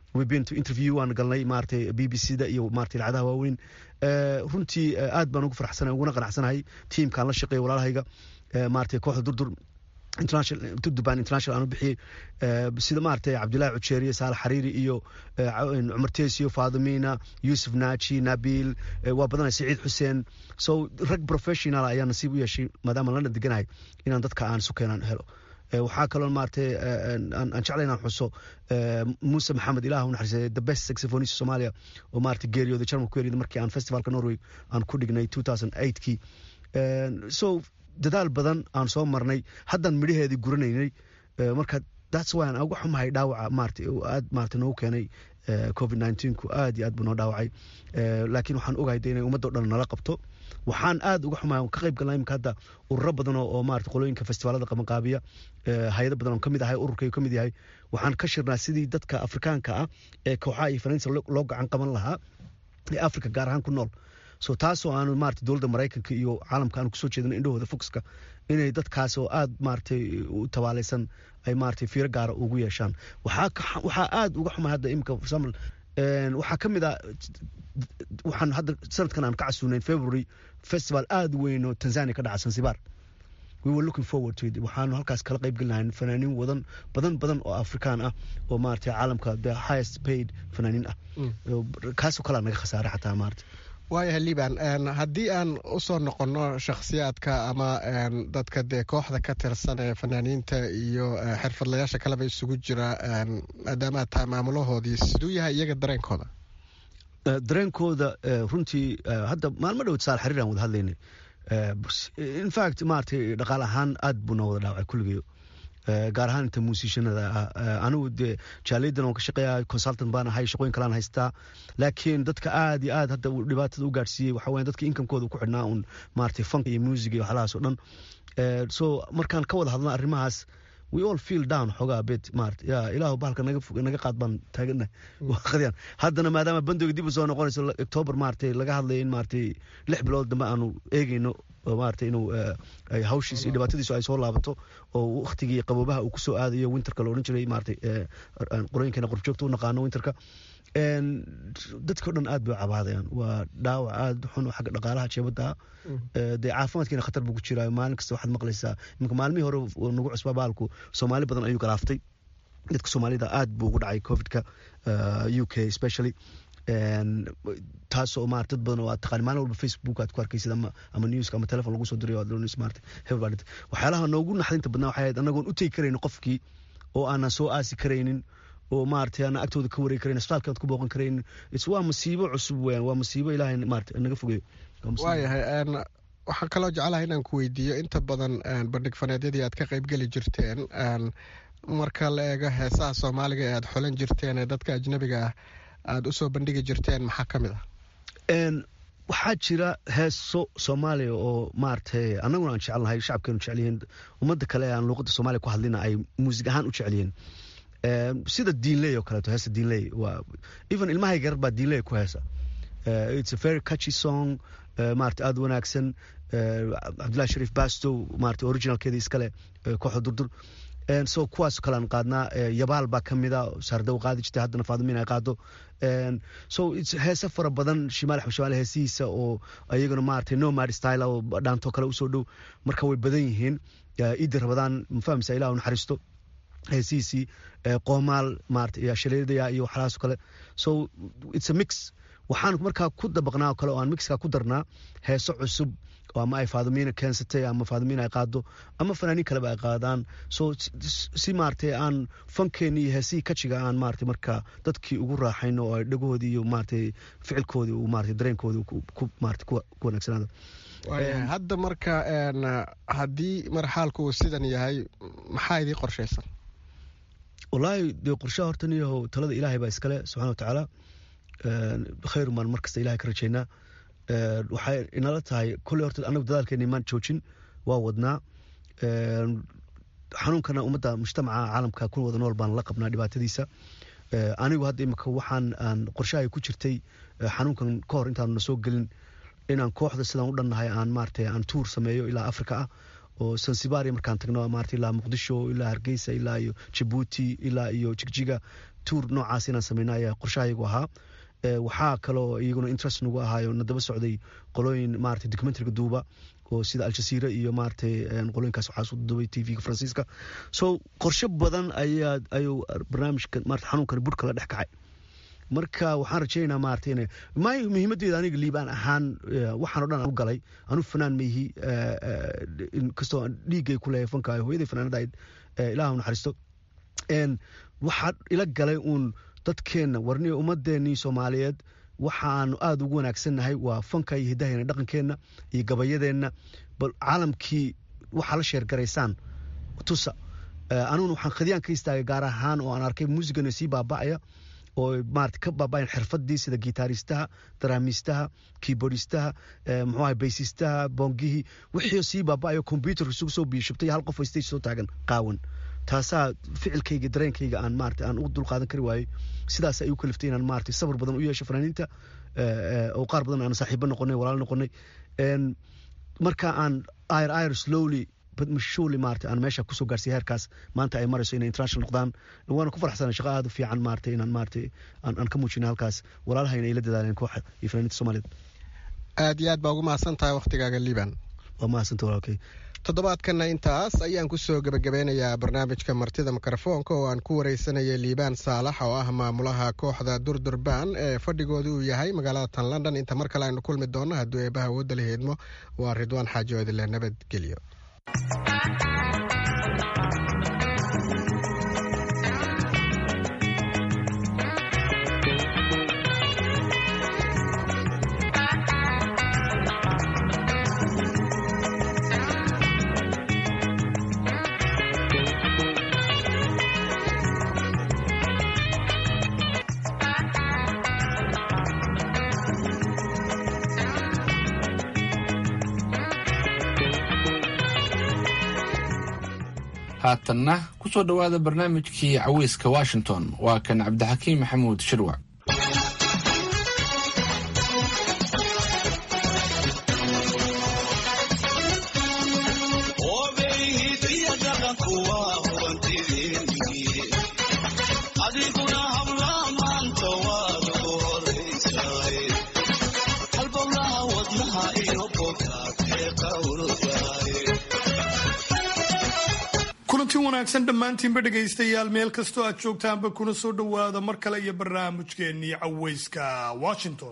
webeen to interview waan galnay maaragtay b b c da iyo maaragtay lacadaha waaweyn runtii aad baan ugu faraxsanahay uguna qanacsanahay tiimkaan la shaqeeya walaalahayga maaragtay kooxda durdur durduban international aan u bixiyey sida maaragtay cabdullaahi cujeeriye saalax xariiri iyo cumar teesiyo faadimiina yuusuf naaji nabiil waa badanay saciid xuseen so rag professional ayaa nasiib u yeeshay maadaama lana deganahay inaan dadka aan isu keenaan helo waxaa kaloo maaragtay aan jeclay inaan xuso muuse maxamed ilaah u naxariisay the best saxophonist Somalia oo maaragtay geeriyooday Jarmalku ku geeriyooday markii aan festivalka Norway aan ku dhignay 2008kii so dadaal badan aan soo marnay haddaan midhaheedii guranaynay marka that's why aan uga xumahay dhaawaca maaragtay aad maaragtay noogu keenay covid 19ku aad iyo aad buu noo dhaawacay laakiin waxaan ogahay inay ummadda o dhan nala qabto waxaan aad uga xumahay ka qayb galnaa imika hadda ururo badan oo maarata qolooyinka festivaalada qabanqaabiya hay-ado badan oo kamid ahay ururkaygu kamid yahay waxaan ka shirnaa sidii dadka afrikaanka ah ee kooxaha iyo fanaansa loo gacan qaban lahaa ee africa gaar ahaan ku nool so taasoo aanu maarata dowladda maraykanka iyo caalamka aanu kusoo jeedin indhahooda foxka inay dadkaas oo aad maaragtay u tabaalaysan ay maaragtay fiiro gaara ugu yeeshaan waxaa waxaa aad uga xumay hadda imika for example waxaa ka mid ah waxaan hadda sanadkan aan ka casuunayn february festival aad weyn oo tanzania ka dhaca zanzibar we were looking forward to it waxaanu halkaas kala qayb gelinahay fanaaniin wadan badan badan oo afrikaan ah oo maaragtay caalamka the highest paid fanaaniin ah kaasoo kalea naga khasaaray xataa maarata waayahay liban haddii aan usoo noqonno shakhsiyaadka ama dadka dee kooxda ka tirsan ee fanaaniinta iyo xirfadlayaasha kaleba isugu jira maadaama tahay maamulahoodii siduu yahay iyaga dareenkooda dareenkooda runtii hadda maalmo dhowd saal xariir aan wada hadlaynay infact maaragtay dhaqaal ahaan aad buu noo wada dhaawacay kulligeyo gaar ahaan inta muusishanada ah anigu dee jaaliyadan waan ka shaqeeya consultant baan ahay shaqooyin kalaan haystaa laakiin dadka aad iyo aad hadda dhibaatada u gaadhsiiyey waxa weya dadka inkamkooda ku xidhnaa un maaragtay fanka iyo music iyo waxlahaas oo dhan so markaan ka wada hadlna arrimahaas we all feel down xoogaa bit maarata ya ilaahu bahalka naga naga qaad baan taaganahay waqadiyaan haddana maadaama bandooga dib u soo noqonayso october maaragtay laga hadlayo in maaragtay lix bilood dambe aanu eegeyno maaragtay inuu hawshiis iyo dhibaatadiisu ay soo laabato oo waktigii qaboobaha uu kusoo aadayo winterka la odhan jiray maaragtay qorooyinkeena qorjoogta u naqaano winterka dadkao dhan aad bay u cabaadayaan waa dhaawac aad xun oo xagga dhaqaalaha jeebadda dee caafimaadkiina khatar buu ku jiraa maalin kasta waxaad maqlaysaa iminka maalmihii hore nagu cusbaa baalku soomaali badan ayuu galaaftay dadka soomaalida aad buu ugu dhacay covidka u k especially taasoo maarata dad badan oo aad taqaan maalin walba facebook aad ku arkaysid ama ama newska ama telefon lagu soo dirayo aad loonaysid maarata hebel baa dhintay waxyaalaha noogu naxdinta badnaa waxay ahayd annagoon u tegi karaynin qofkii oo aanan soo aasi karaynin oo maaragtay aan agtooda ka wareegi karayn asbitaalka aad ku booqan karayn waa masiibo cusub weeyaan waa masiibo ilaahay maarata naga fogeeyo waayahay waxaan kaloo jeclahay inaan ku weydiiyo inta badan bandhig faneedyadii aad ka qaybgeli jirteen marka la eego heesaha soomaaliga ee aad xolan jirteen ee dadka ajnabiga ah aada usoo bandhigi jirteen maxaa ka mid ah waxaa jira heeso soomaaliya oo maaragtay annaguna aan jecelnahay shacabkeenu jecelyihiin ummadda kale ee aan luuqadda soomaaliya ku hadlina ay muusig ahaan u jecelyihiin sida diinley oo kaleeto heesa diinley waa even ilmahay garar baa diinley ku heesa it's a very catchy song maarata aada wanaagsan cabdullahi shariif bastow maarata originalkeeda iskale kooxda durdur so kuwaas kalean qaadnaa yabaal baa ka mida saardaw qaadi jirtay haddana faadimiin ay qaado so heese fara badan shimaal xabshimaal heesihiisa oo ayaguna maaragtay nomad style oo dhaanto kale usoo dhow marka way badan yihiin iidi rabadaan mafahmisa ilah naxariisto heesihiisii qoomaal maarata iyo shaleedaya iyo waxlahaas kale so it's a mix waxaan markaa ku dabaqnaa kale oo aan mixka ku darnaa heeso cusub oo ama ay faadimiina keensatay ama faadimiina ay qaado ama fanaaniin kaleba ay qaadaan so si maaragtay aan fankeeni iyo heesihii kajiga aan maaragtay marka dadkii ugu raaxayno oo ay dhagohoodii iyo maaragtay ficilkoodii uu maaragtay dareenkoodii ku maaragtay ku wanaagsanaado hadda marka haddii marxaalku uu sidan yahay maxaa idii qorshaysan wallaahi dee qorshaha horta niyahow talada ilaahay baa iskale subxana watacaala khayr maan mar kasta ilahay ka rajaynaa waxay inala tahay kolley horta anagu dadaalkeena imaan joojin waa wadnaa xanuunkana ummadda mujtamaca caalamka ku wada nool baan la qabnaa dhibaatadiisa anigu hadda imika waxaan aan qorshahay ku jirtay xanuunkan ka hor intaanu na soo gelin inaan kooxda sidaan u dhannahay aan maaragtay aan tuur sameeyo ilaa africa ah oo sansibaria markaan tagno maarata ilaa muqdisho ilaa hargeysa ilaa iyo jabuuti ilaa iyo jigjiga tuur noocaas inaan sameyno ayaa qorshahayagu ahaa waxaa kaloo iyaguna interest nagu ahaayo na daba socday qolooyin maarata documentariga duuba oo sida aljasiira iyo maaragtay qolooyinkaas waxaa soo dubay t v-ga faransiiska so qorshe badan ayaa ayuu barnaamijka maarata xanuunkani burhka la dhex kacay marka waxaan rajaynaynaa maarata ina may muhiimadeeda aniga liibaan ahaan waxaan o dhan u galay anu fanaan maihi inkastoo dhiiggay ku leeyahay fanka hooyaday fanaanada ahayd ilaah naxariisto waxaa ila galay uun dadkeenna warniya ummadeenii soomaaliyeed waxaanu aada ugu wanaagsannahay waa fanka iyo hiddaheenna dhaqankeenna iyo gabayadeenna bal caalamkii waxaa la sheergaraysaan tusa aniguna waxaan khadiyaan ka istaagay gaar ahaan oo aan arkay muusigana sii baaba'aya oo maarata ka baaba'ayan xirfadii sida gitaaristaha daraamiistaha keyboardistaha muxuu ahay baysistaha boongihii wixii sii baaba'ayo combyuterka isugu soo biyashubtay hal qof oo stage soo taagan qaawan taasaa ficilkayga dareenkayga aan maarata aan ugu dulqaadan kari waayey sidaas ay u kaliftay inaan maarata sabar badan u yeesho fanaaniinta oo qaar badan aan saaxiibo noqonay walaal noqonay marka aan ayr ayr slowly mashuli maarata aan meesha kusoo gaarsiya heerkaas maanta ay marayso inay international noqdaan waana ku farxsana shaqo aada u fiican maarata inaan maarata aan ka muujina halkaas walaalahayna ay la dadaaleen kooxa iyo fanaaniinta soomaaliyeed aad iyo aad baa ugu mahadsan tahay wakhtigaaga liiban waa mahadsanta walaalkay toddobaadkanna intaas ayaan kusoo gebagabeynayaa barnaamijka martida mikrofoonka oo aan ku wareysanayay liibaan saalax oo ah maamulaha kooxda durdurbaan ee fadhigooda uu yahay magaalada tan london inta mar kale aynu kulmi doonno hadduu eebaha awoodda la heedmo waa ridwaan xaaji oodile nabadgelyo haatanna ku soo dhowaada barnaamijkii caweyska washington waa kan cabdixakiim maxamuud shirwac kulanti wanaagsan dhammaantiinba dhegaystayaal meel kastoo aad joogtaanba kuna soo dhowaada mar kale iyo barnaamijkeennii caweyska washington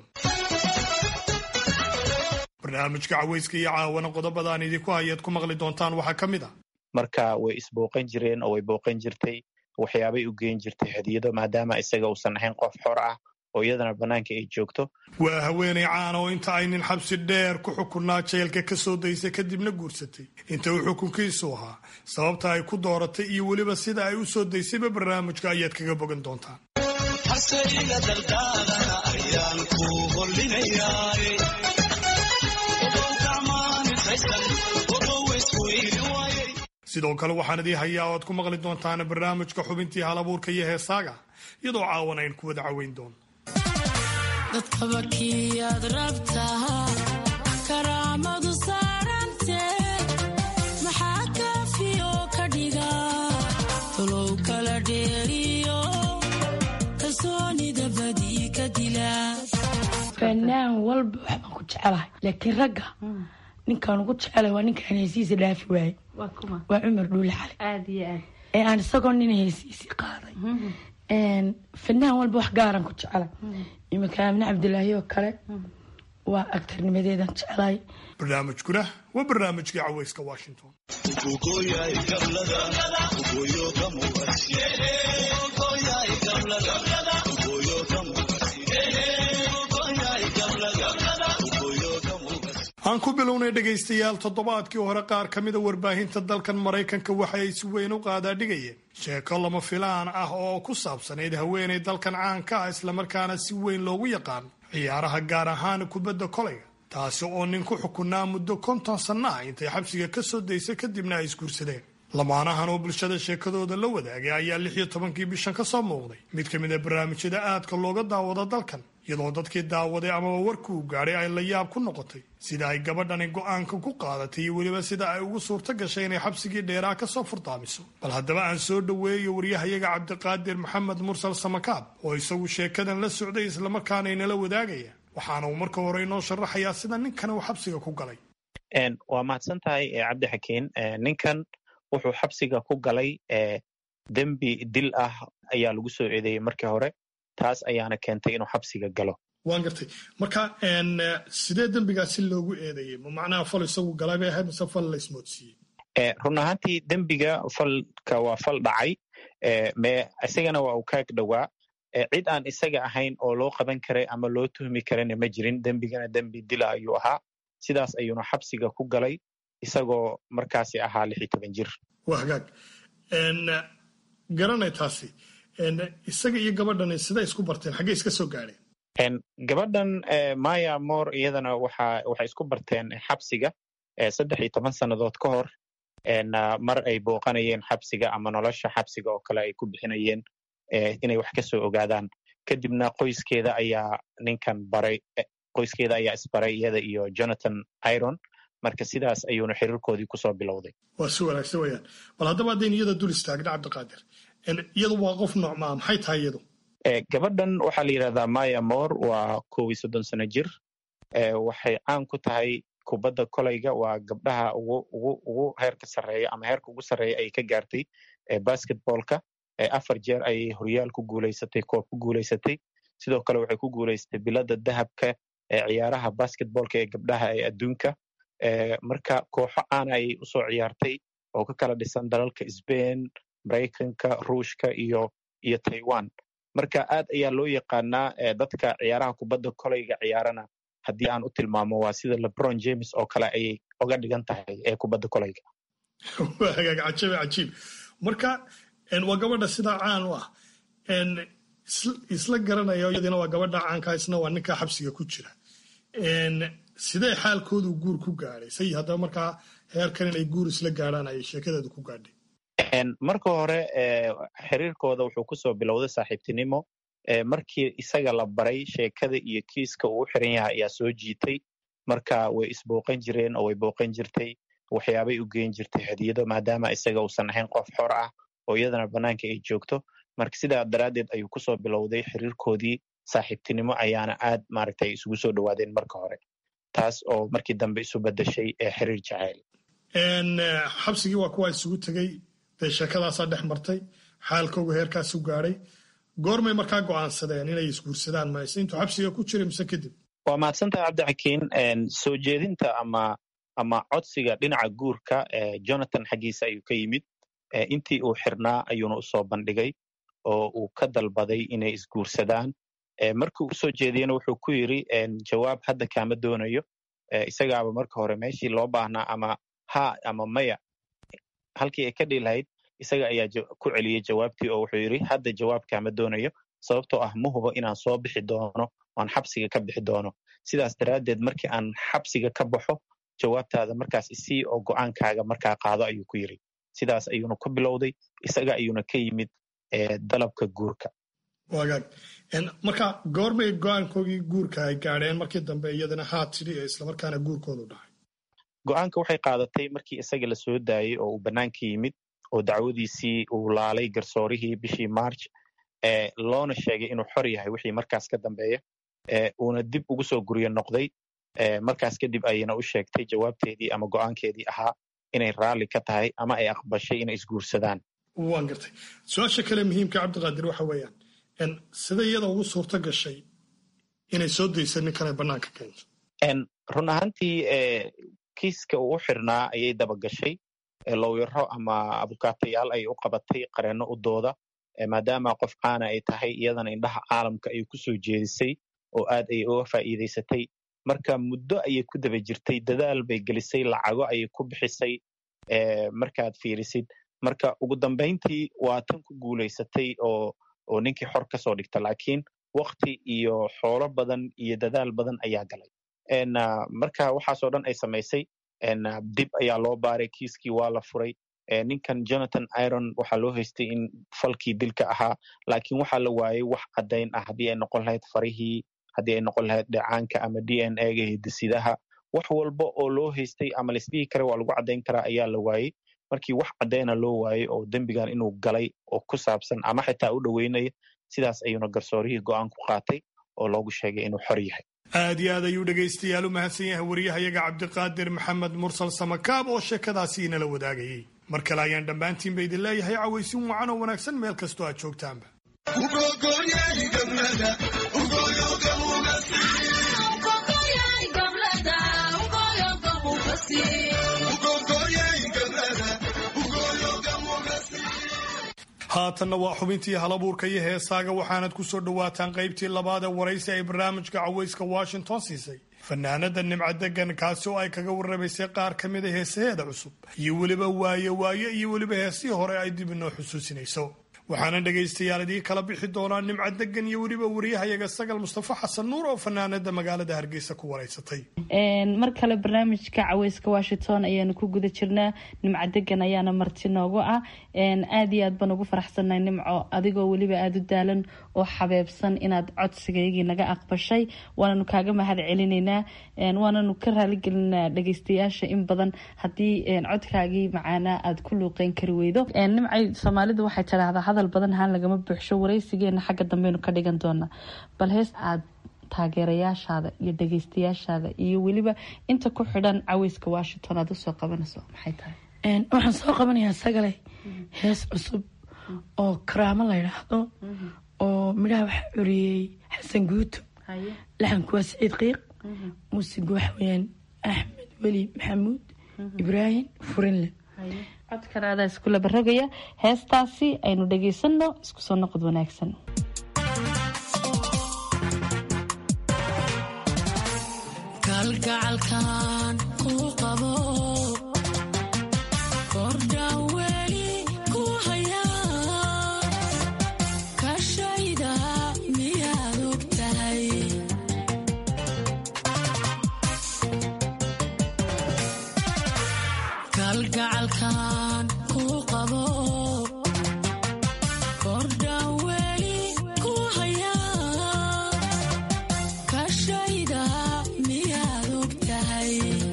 barnaamijka caweyska iyo caawana qodobadaan idinku hayaad ku maqli doontaan waxaa ka mid a marka way isbooqan jireen oo way booqan jirtay waxyaabay u geen jirtay hadiyado maadaama isaga uusan ahayn qof xor ah oo iyadana bannaanka ay joogto waa haweenay caana oo inta ay nin xabsi dheer ku xukunnaa jeelka ka soo daysay kadibna guursatay inta uu xukunkiisu ahaa sababta ay ku dooratay iyo weliba sida ay u soo daysayba barnaamijka ayaad kaga bogan doontaan sidoo kale waxaan idii hayaa oad ku maqli doontaan barnaamijka xubintii halabuurka iyo heesaaga iyadoo caawan ayn ku wada caweyn doono dadkaba kiyaad rabtaa karaamadu saarante maxaa kaafiyo ka dhiga tolow kala dheeriyo kalsoonida badii ka dila fanaan walba waxbaan ku jecelahay laakiin ragga ninkaan ugu jecelahay waa ninkaan heesiisa dhaafi waaye waa cumar dhuule xale ee aan isagoo nin heesiisii qaaday fanaan walba wax gaaran ku jecela iminka aamine cabdilaahi oo kale waa agtarnimadeedan jecelahay barnaamijkuna waa barnaamijkii caweyska washington aan ku bilownay dhegaystayaal toddobaadkii hore qaar ka mida warbaahinta dalkan maraykanka waxa ay si weyn u qaadaadhigayeen sheeko lama filaan ah oo ku saabsanayd haweenay dalkan caanka ah islamarkaana si weyn loogu yaqaan ciyaaraha gaar ahaan kubadda kolayga taasi oo nin ku xukunaa muddo konton sanno ah intay xabsiga ka soo daysay kadibna ay isguursadeen lamaanahan oo bulshada sheekadooda la wadaagay ayaa lix iyo tobankii bishan ka soo muuqday mid ka mid a barnaamijyada aadka looga daawado dalkan iyadoo dadkii daawaday amaba warkii uu gaadhay ay la yaab ku noqotay sida ay gabadhani go'aanka ku qaadatay iyo weliba sida ay ugu suurto gashay inay xabsigii dheeraa ka soo furdaamiso bal haddaba aan soo dhoweeyo waryahayaga cabdiqaadir maxamed mursal samakaab oo isagu sheekadan la socday islamarkaana inala wadaagaya waxaana uu marka hore inoo sharaxayaa sida ninkan uu xabsiga ku galay waa mahadsan tahay cabdi xakiin ninkan wuxuu xabsiga ku galay dembi dil ah ayaa lagu soo eedeeyey markii hore taas ayaana keentay inuu xabsiga galo waan gartay marka sidee dembigaasi loogu eedeeyey ma macnaha fal isagu galay bay ahayd mise fal la ismoodsiiyey run ahaantii dembiga falka waa fal dhacay me isagana waa uu kaag dhowaa cid aan isaga ahayn oo loo qaban karay ama loo tuhmi karana ma jirin dembigana dembi dila ayuu ahaa sidaas ayuuna xabsiga ku galay isagoo markaasi ahaa lix iyo toban jir waa hagaag garanay taasi isaga iyo gabadhani siday isku barteen xaggey iska soo gaadheen gabadhan maya mor iyadana waxa waxay isku barteen xabsiga saddex iyo toban sannadood ka hor mar ay booqanayeen xabsiga ama nolosha xabsiga oo kale ay ku bixinayeen inay wax ka soo ogaadaan kadibna qoyskeeda ayaa ninkan baray qoyskeeda ayaa isbaray iyada iyo jonathan iron marka sidaas ayuuna xiriirkoodii kusoo bilowday waa si wanaagsan weyaan bal haddaba haddayn iyada dul istaagna cabdiqaadir iyadu waa qof noocmaa maxay tahay iyadu gabadhan waxaa la yidhahdaa maya mor waa kow iyo soddon sano jir waxay caan ku tahay kubadda kolayga waa gabdhaha ugu ugu ugu heerka sarreeya ama heerka ugu sarreeya ay ka gaartay basketballka afar jeer ayay horyaal ku guulaysatay koob ku guulaysatay sidoo kale waxay ku guulaysatay bilada dahabka ee ciyaaraha basketballka ee gabdhaha ee adduunka marka kooxo caana ayay usoo ciyaartay oo ka kala dhisan dalalka sbain maraykanka ruushka iyo iyo taiwan marka aad ayaa loo yaqaanaa dadka ciyaaraha kubadda kolayga ciyaarana haddii aan u tilmaamo waa sida lebron james oo kale ayay oga dhigan tahay ee kubadda kolayga waa hagaag cajiib cajiib marka waa gabadha sidaa caan u ah isla garanaya iyadina waa gabadha caanka isna waa ninka xabsiga ku jira sidee xaalkoodu guur ku gaadhay say haddaba markaa heerkan inay guur isla gaadhaan ayay sheekadeedu ku gaadhay marka hore xiriirkooda wuxuu kusoo bilowday saaxiibtinimo markii isaga la baray sheekada iyo kiiska uu u xiran yahay ayaa soo jiitay marka way isbooqan jireen oo way booqan jirtay waxyaabay u geen jirtay hadiyado maadaama isaga uusan ahayn qof xor ah oo iyadana bannaanka ay joogto marka sidaa daraaddeed ayuu kusoo bilowday xiriirkoodii saaxiibtinimo ayaana aad maaragtay isugu soo dhowaadeen marka hore taas oo markii dambe isu bedeshay xiriir jacayl xabsigii waa kuwa isugu tegey dee sheekadaasaa dhex martay xaalkoogu heerkaasu gaadhay goormay markaa go'aansadeen inay isguursadaan mayse intuu xabsiga ku jiray mise kadib waa mahadsantahay cabdixakiin soo jeedinta ama ama codsiga dhinaca guurka jonathan xaggiisa ayuu ka yimid intii uu xirnaa ayuuna usoo bandhigay oo uu ka dalbaday inay isguursadaan markii uu usoo jeediyena wuxuu ku yidri jawaab hadda kaama doonayo isagaaba marka hore meeshii loo baahnaa ama ha ama maya halkii ay ka dhihi lahayd isaga ayaa ku celiyey jawaabtii oo wuxuu yidhi hadda jawaab kaama doonayo sababtoo ah ma hubo inaan soo bixi doono oan xabsiga ka bixi doono sidaas daraaddeed markii aan xabsiga ka baxo jawaabtaada markaas isii oo go'aankaaga markaa qaado ayuu ku yidri sidaas ayuuna ku bilowday isaga ayuuna ka yimid dalabka guurka wagaag marka goorbay go-aankoogii guurka ay gaadheen markii dambe iyadana haa tidhi ee islamarkaana guurkoodu dhacay go'aanka waxay qaadatay markii isaga la soo daayey oo uu bannaanka yimid oo dacwadiisii uu laalay garsoorihii bishii march loona sheegay inuu xor yahay wixii markaas ka dambeeya uuna dib ugu soo guryo noqday markaas kadib ayayna u sheegtay jawaabteedii ama go'aankeedii ahaa inay raalli ka tahay ama ay aqbashay inay isguursadaan waan gartay su-aasha kale muhiimka cabdiqaadir waxa weeyaan sida iyada ugu suurto gashay inay soo daysa ninkan ay bannaanka keento run ahaantii kiiska uu u xirnaa ayay dabagashay lowyaro ama abukaatayaal ayay u qabatay qareenno u dooda maadaama qof caana ay tahay iyadana indhaha caalamka ay ku soo jeedisay oo aad ayay uga faa'iidaysatay marka muddo ayay ku daba jirtay dadaal bay gelisay lacago ayay ku bixisay markaad fiirisid marka ugu dambayntii waa tan ku guulaysatay oo oo ninkii xor ka soo dhigta laakiin wakti iyo xoolo badan iyo dadaal badan ayaa galay marka waxaasoo dhan ay samaysay dib ayaa loo baaray kiiskii waa la furay ninkan jonathan iron waxaa loo haystay in falkii dilka ahaa laakiin waxaa la waayey wax caddayn ah haddii ay noqon lahayd farihii haddii ay noqon lahayd dheecaanka ama d n a ga hidisidaha wax walba oo loo haystay ama laisdhihi kara waa lagu caddayn karaa ayaa la waayey markii wax caddayna loo waayey oo dembigan inuu galay oo ku saabsan ama xitaa u dhoweynaya sidaas ayuuna garsoorihii go'aan ku qaatay oo loogu sheegay inuu xor yahay aad iyo aad ayuu dhegaystayaal u mahadsan yahay wariyahayaga cabdiqaadir maxamed mursal samakaab oo sheekadaasi inala wadaagayay mar kale ayaan dhammaantiinba idin leeyahay cawaysin wacan oo wanaagsan meel kastoo aad joogtaanba haatanna waa xubintii halabuurka iyo heesaaga waxaanad ku soo dhowaataan qaybtii labaad ee waraysi ay barnaamijka cawayska washington siisay fanaanada nimca degan kaasi oo ay kaga warramaysay qaar ka mida heesaheeda cusub iyo weliba waaye waaye iyo weliba heesihii hore ay dib inoo xusuusinayso waxaana dhegaystayaal idiin kala bixi doonaa nimca degan iyo weliba wariyahayaga sagal mustafa xasan nuur oo fanaanada magaalada hargeysa ku waraysatay mar kale barnaamijka caweyska washington ayaanu ku guda jirnaa nimco degan ayaana marti noogu ah aad iyo aad baan ugu faraxsannahay nimco adigoo weliba aada u daalan oo xabeebsan inaad codsigaygii naga aqbashay waananu kaaga mahad celinaynaa waananu ka raaligelinaa dhageystayaasha in badan haddii codkaagii macaanaa aada ku luuqeyn kari weydo nimcay soomaalidu waxay tidhaahdaa hadal badan haan lagama buuxsho waraysigeena xagga dambeynu ka dhigan doonaa bal hees aad taageerayaashaada iyo dhageystayaashaada iyo weliba inta ku xidhan caweyska washington aad usoo qabanayso maxay tahay waxaan soo qabanayaa sagale hees cusub oo karaamo la yidhaahdo oo midhaha waxaa curiyey xasan guuto laxanku waa siciid qiiq muusigu waxa weyaan axmed weli maxamuud ibraahim furinle codkan adaa iskula barogaya heestaasi aynu dhageysanno isku soo noqod wanaagsan kalgacalkan ku qabo kordhaan weli ku haya kashayda miyaad og tahay kalgacalkan ku qabo kordhaan weli ku haya kashayda miyaad og tahay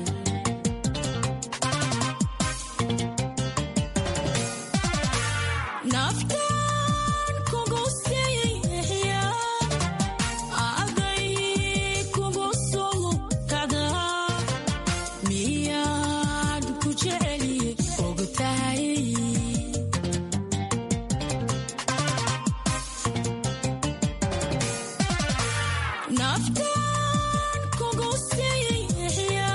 naftaan kugu siixiya aday kugu soo kacdaa miyaad ku jeceli og tahay naftaan kugu siixiya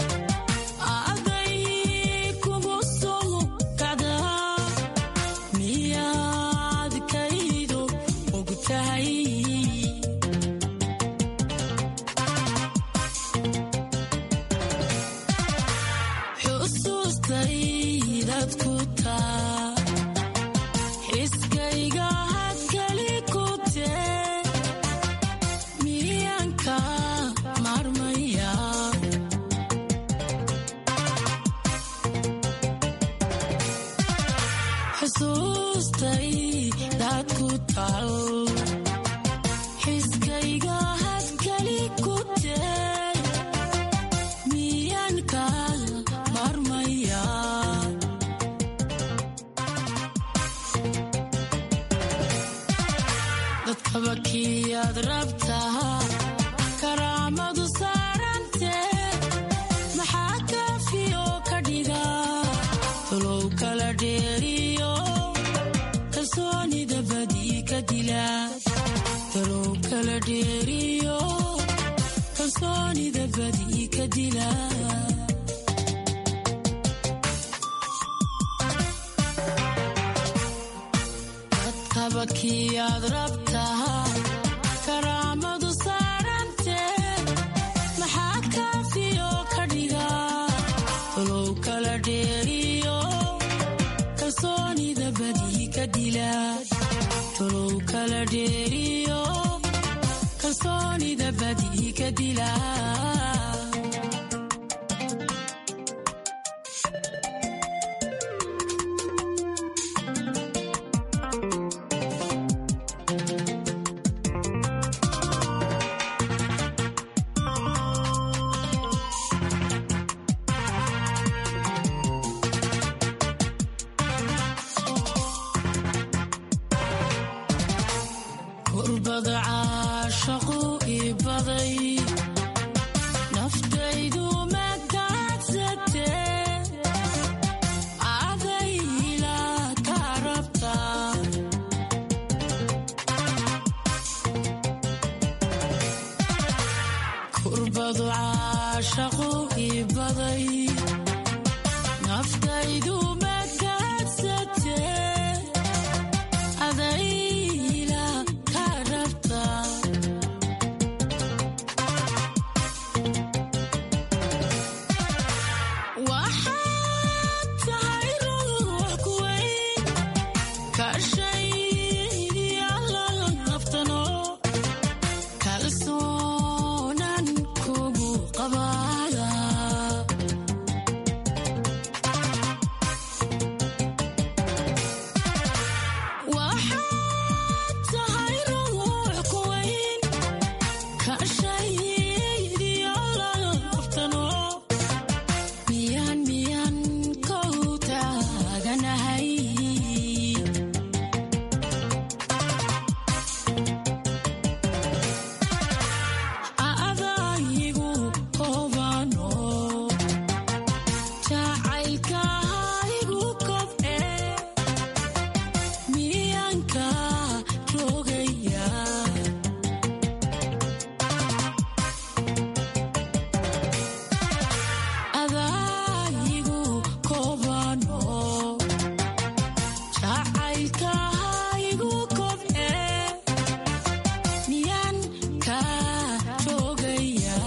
aday kugu soo kacdaa miyaad kaydo og tahay xusuustaydad ku taa xiskayga had kali ku tee miyanka marmaya xusuustaydad ku tal xiskayga had kali ku tee miyanka marmaya dadkaba kiyaad rabtaa karaamadu saarantee maxaa kaafiyo ka dhiga tolow kala dheeriyo kalsoonida badii ka dila tolow kala dheeriyo kalsoonida badii ka dila dadkaba kiyaad rabtaa karaamadu saarantee maxaa kaafiyo ka dhiga tolow kala dheeriyo kalsoonida badii ka dila tolow kala dheeriyo kalsoonida badii ka dila kurbada caashaqu ibaday naftaydu makaadsate adayla ka rabtaa kurbadu caashaqu ibaday naftaydu makaadsate adayla ka rabtaa waxaad tahay ruux ku weyn ka shaydiyaala naftano kalsoonan kugu qabaada waxaad tahay ruux ku weyn ka shaydiyaala naftano miyaan miyaan kow taaganahay adaygu hobano jacaylkahaygu kobce miyaanka rogaya adaygu kobano jacaylkahaygu kobce miyaan ka rogaya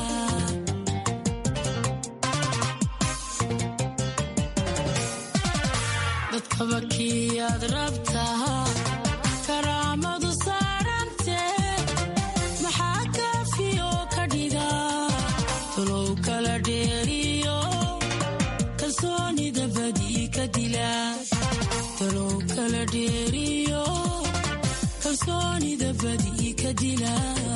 dadkaba kiyaad rabtaa karaamadu saarante maxaa kaafiyo ka dhiga tolow kala dheeriyo kalsoonida badii ka dila tolow kala dheeriyo kalsoonida badii ka dila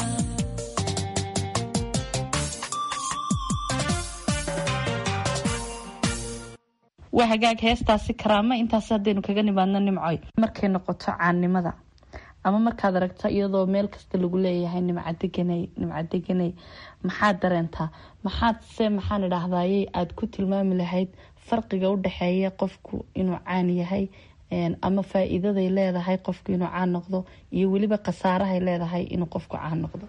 waa hagaag heestaasi karaamo intaas haddaynu kaga nimaadno nimcoy markay noqoto caannimada ama markaad aragto iyadoo meel kasta lagu leeyahay nimcadeganay nimcadeganay maxaad dareentaa maxaad se maxaan idhaahdayey aada ku tilmaami lahayd farqiga u dhexeeya qofku inuu caan yahay ama faa-iidaday leedahay qofku inuu caan noqdo iyo weliba khasaarahay leedahay inuu qofku caan noqdo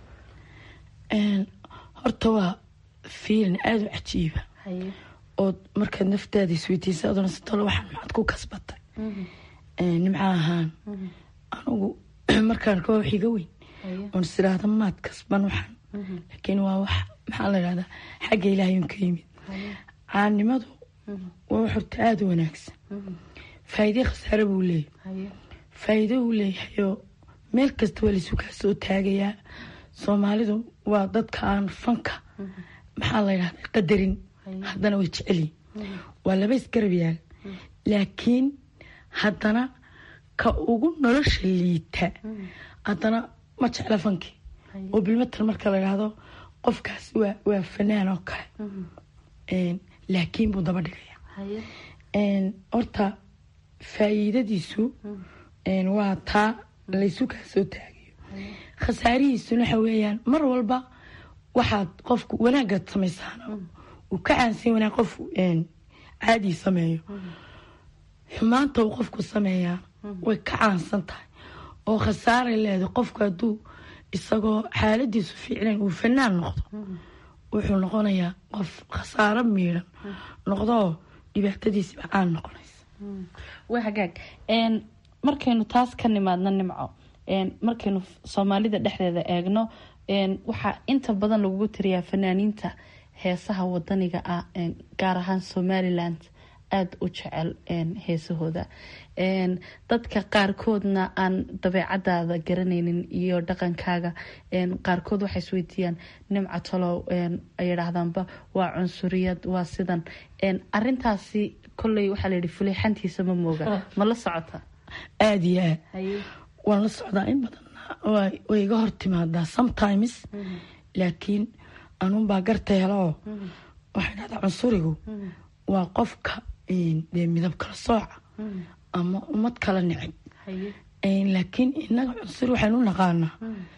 horta waa fiilin aada u cajiiba ood markaad naftaada isweydiisa aduna sitolo waxaan maxaad ku kasbatay nimca ahaan anugu markaan ka wax iga weyn oon is idhaahda maad kasban waxaan laakiin waa wax maxaa la idhahdaa xagga ilaahay un ka yimid caannimadu waa wax horta aada u wanaagsan faa'iide khasaare buu leeyahy faa'iido uu leeyahayoo meel kasta waa laisu kaa soo taagayaa soomaalidu waa dadka aan fanka maxaa la idhahdaa qadarin haddana way jecelyihin waa laba isgarab yaal laakiin haddana ka ugu nolosha liita haddana ma jecla fankii oo bilmatal marka la idhaahdo qofkaas waa waa fanaan oo kale laakiin buu daba dhigaya horta faa'iidadiisu waa taa laysu kaa soo taagayo khasaarihiisuna waxa weeyaan mar walba waxaad qofku wanaagaad samaysaana uu ka caansan wanaag qof caadii sameeyo xumaanta uu qofku sameeyaa way ka caansan tahay oo khasaaray leedahay qofku hadduu isagoo xaaladiisu fiicnayn uu fanaan noqdo wuxuu noqonayaa qof khasaaro miidhan noqdoo dhibaatadiisiba caan noqonaysa waa hagaag markaynu taas ka nimaadno nimco markaynu soomaalida dhexdeeda eegno waxaa inta badan lagugu tiriyaa fanaaniinta heesaha wadaniga ah gaar ahaan somaliland aada u jecel heesahooda dadka qaarkoodna aan dabeecadaada garanaynin iyo dhaqankaaga qaarkood waxay isweydiiyaan nimca talow ay idhaahdaanba waa cunsuriyad waa sidan arintaasi kolley waxaa layihi fuleexantiisa ma mooga ma la socota aada iyo aad waan la socdaa in badan way iga hor timaadaa sometimes laakiin anuunbaa garta helaoo waxay dhahdaa cunsurigu waa qofka dee midab kala sooca ama ummad kala necib laakiin inaga cunsur waxaynu u naqaanaa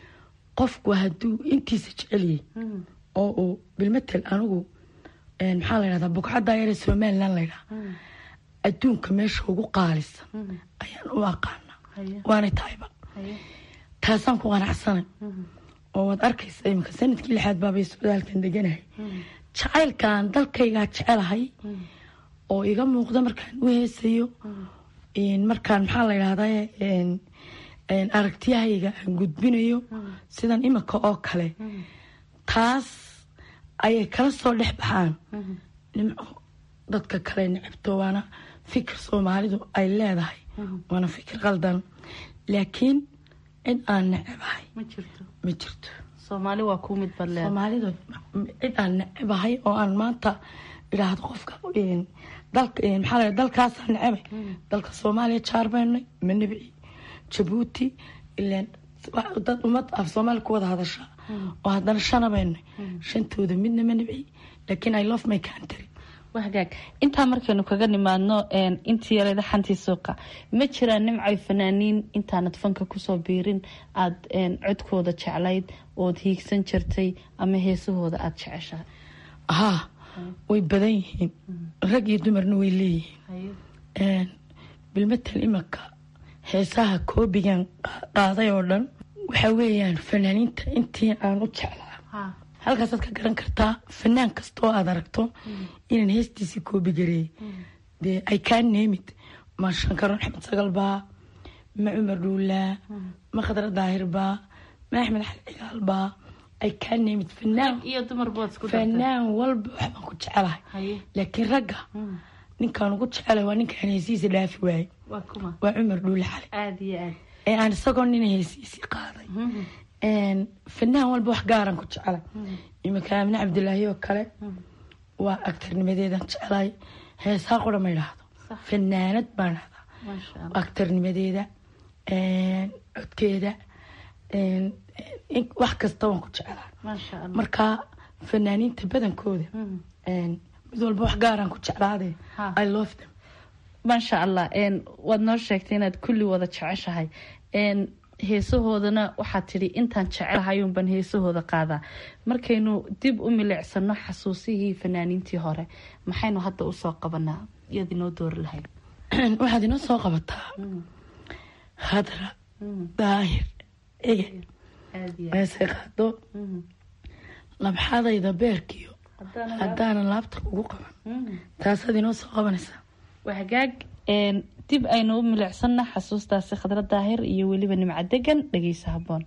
qofku hadduu intiisa jeceliyey oo uu bilmatel anigu maxaa la ydhahdaa bukcadda yare somalilan laydhaha adduunka meesha ugu qaalisan ayaan u aqaana waanay tahayba taasaan ku qanacsanay oo waad arkaysa iminka sanadkii lixaad baabay socdaalkan deganahay jacaylkaan dalkaygaa jecelahay oo iga muuqda markaan u heesayo markaan maxaa la ydhahdaa aragtiyahayga aan gudbinayo sidan iminka oo kale taas ayay kala soo dhex baxaan nimco dadka kale necabto waana fikir soomaalidu ay leedahay waana fikir qaldan laakiin cid aan necabahay ma jirto ma jirto soomaali waa ku mid badle soomaalidu cid aan necabahay oo aan maanta idhaahdo qofka dalka maxaa la dalkaasaan necabay dalka soomaaliya jaar baynay ma nebci jabuuti ilaan dad ummad af soomaali ku wada hadasha oo haddana shana baynay shantooda midna ma nebci laakiin i love my country wahagaag intaa markaynu kaga nimaadno intii yarada xantii suuqa ma jiraan nimcay fanaaniin intaanad fanka kusoo biirin aada codkooda jeclayd ood hiigsan jirtay ama heesahooda aada jeceshahay haa way badan yihiin rag iyo dumarna way leeyihiin bilmatal imanka heesaha koobigan qaaday oo dhan waxa weeyaan fanaaniinta intii aan u jeclaa halkaasaad ka garan kartaa fanaan kasta oo aad aragto inaan heestiisii koobi gareeyay dee ay kaa neemid ma shankaroon axmed sagal baa ma cumar dhuulaa ma khadra daahir baa ma axmed xali cigaal baa ay kaa neemid fanaan iyo dumar bood isku fanaan walba waxbaan ku jecelahay laakiin ragga ninkaan ugu jecelahay waa ninkaan heesihiisa dhaafi waayey waa kuma waa cumar dhuule xali aada iyo aad ee aan isagoo nina heesihiisii qaaday fanaan walba wax gaaraan ku jecelahay iminka aamine cabdilaahi oo kale waa agtarnimadeedan jecelahay heesaa qura ma idhaahdo fanaanad baan dhahdaa agtarnimadeeda codkeeda wax kasta waan ku jecelahay marka fanaaniinta badankooda mid walba wax gaaraan ku jeclaade i love them maasha allah waad noo sheegtay inaad kulli wada jeceshahay heesahoodana waxaad tidhi intaan jecelahayuunbaan heesahooda qaadaa markaynu dib u milicsano xasuusihii fanaaniintii hore maxaynu hadda usoo qabanaa iyaad inoo doori lahayd waxaad inoo soo qabataa khadra daahir ege heesay qaado labxadayda beerkiyo haddaanan laabta kugu qaban taasaad inoo soo qabanaysaa wahagaag dib aynu u milicsana xasuustaasi khadra daahir iyo weliba nimca degan dhegeysa haboon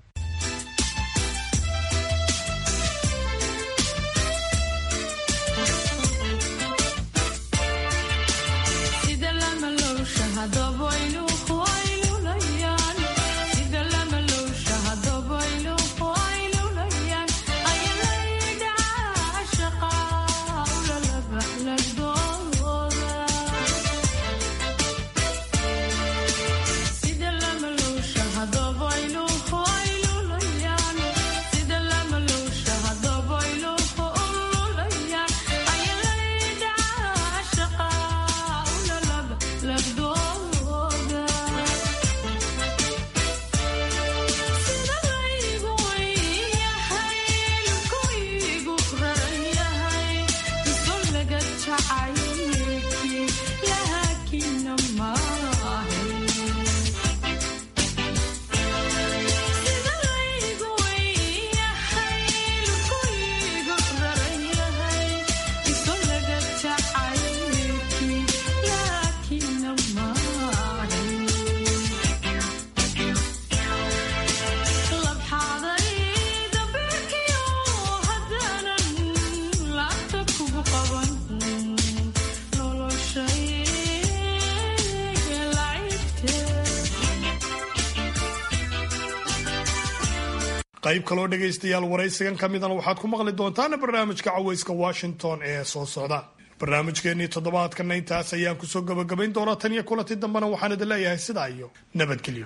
qayb kaloo dhegaystayaal waraysigan ka midana waxaad ku maqli doontaan barnaamijka caweyska washington ee soo socda barnaamijkeennii toddobaadkana intaas ayaan kusoo gabagabayn doonaa tan iyo kulanti dambena waxaan idin leeyahay sidaa iyo nabadgelyo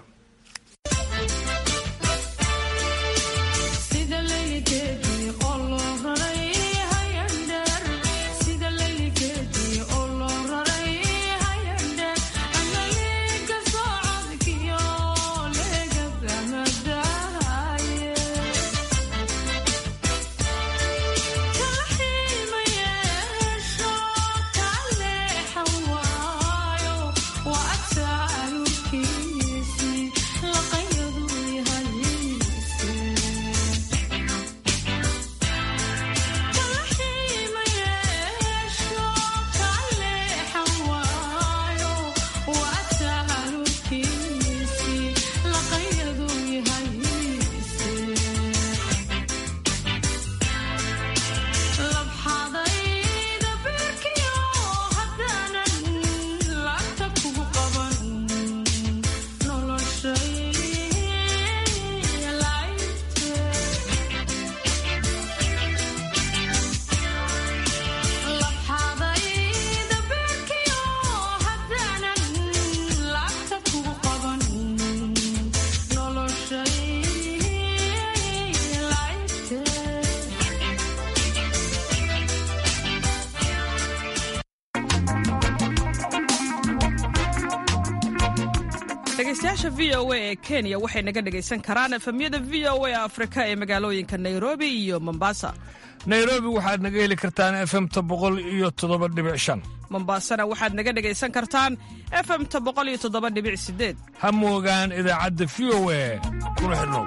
dhegaystayaasha v o a ee kenya waxay naga dhegaysan karaan efemyada v o a afrika ee magaalooyinka nairobi iyo mombasa nairobi waxaad naga heli kartaan efemta boqol iyo toddoba dhibic shan mombasana waxaad naga dhegaysan kartaan efemta boqol iyo toddoba dhibic sideed ha moogaan idaacadda v o a kuna xidhnow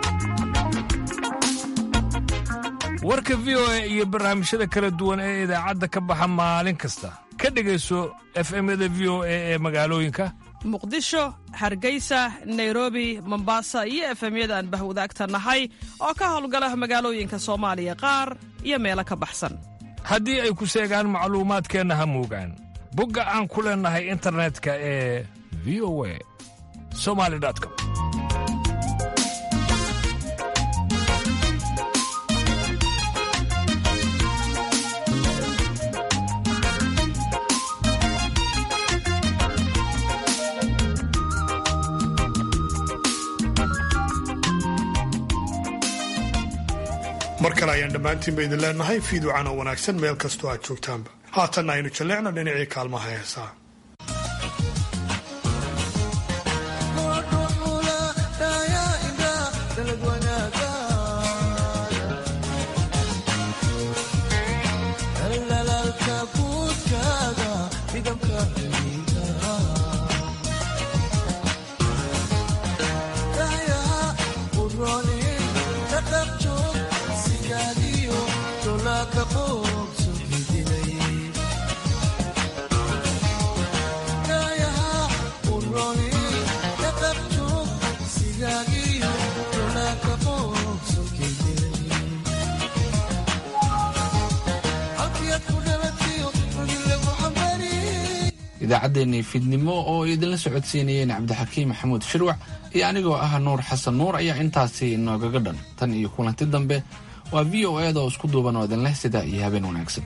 warka v o a iyo barnaamijyada kala duwan ee idaacadda ka baxa maalin kasta ka dhegayso efemyada v o a ee magaalooyinka muqdisho hargeysa nairobi mombasa iyo efemyada aan bahwadaagta nahay oo ka howlgala magaalooyinka soomaaliya qaar iyo meelo ka baxsan haddii ay ku seegaan macluumaadkeenna ha moogaan bogga aan ku leennahay internetka ee v o a somali com mar kale ayaan dhammaantiinba idin leenahay fiiducan oo wanaagsan meel kastoo aad joogtaanba haatanna aynu jalleecno dhinacii kaalmaha heesaa idaacaddeenii fiidnimo oo idinla socodsiinayeen cabdixakiim maxamuud shirwac iyo anigoo ah nuur xasan nuur ayaa intaasi inoogaga dhan tan iyo kulanti dambe waa v o eeda oo isku duuban oo idinleh sidaa iyo habeen wanaagsan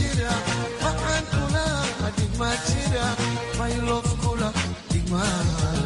My love kula digma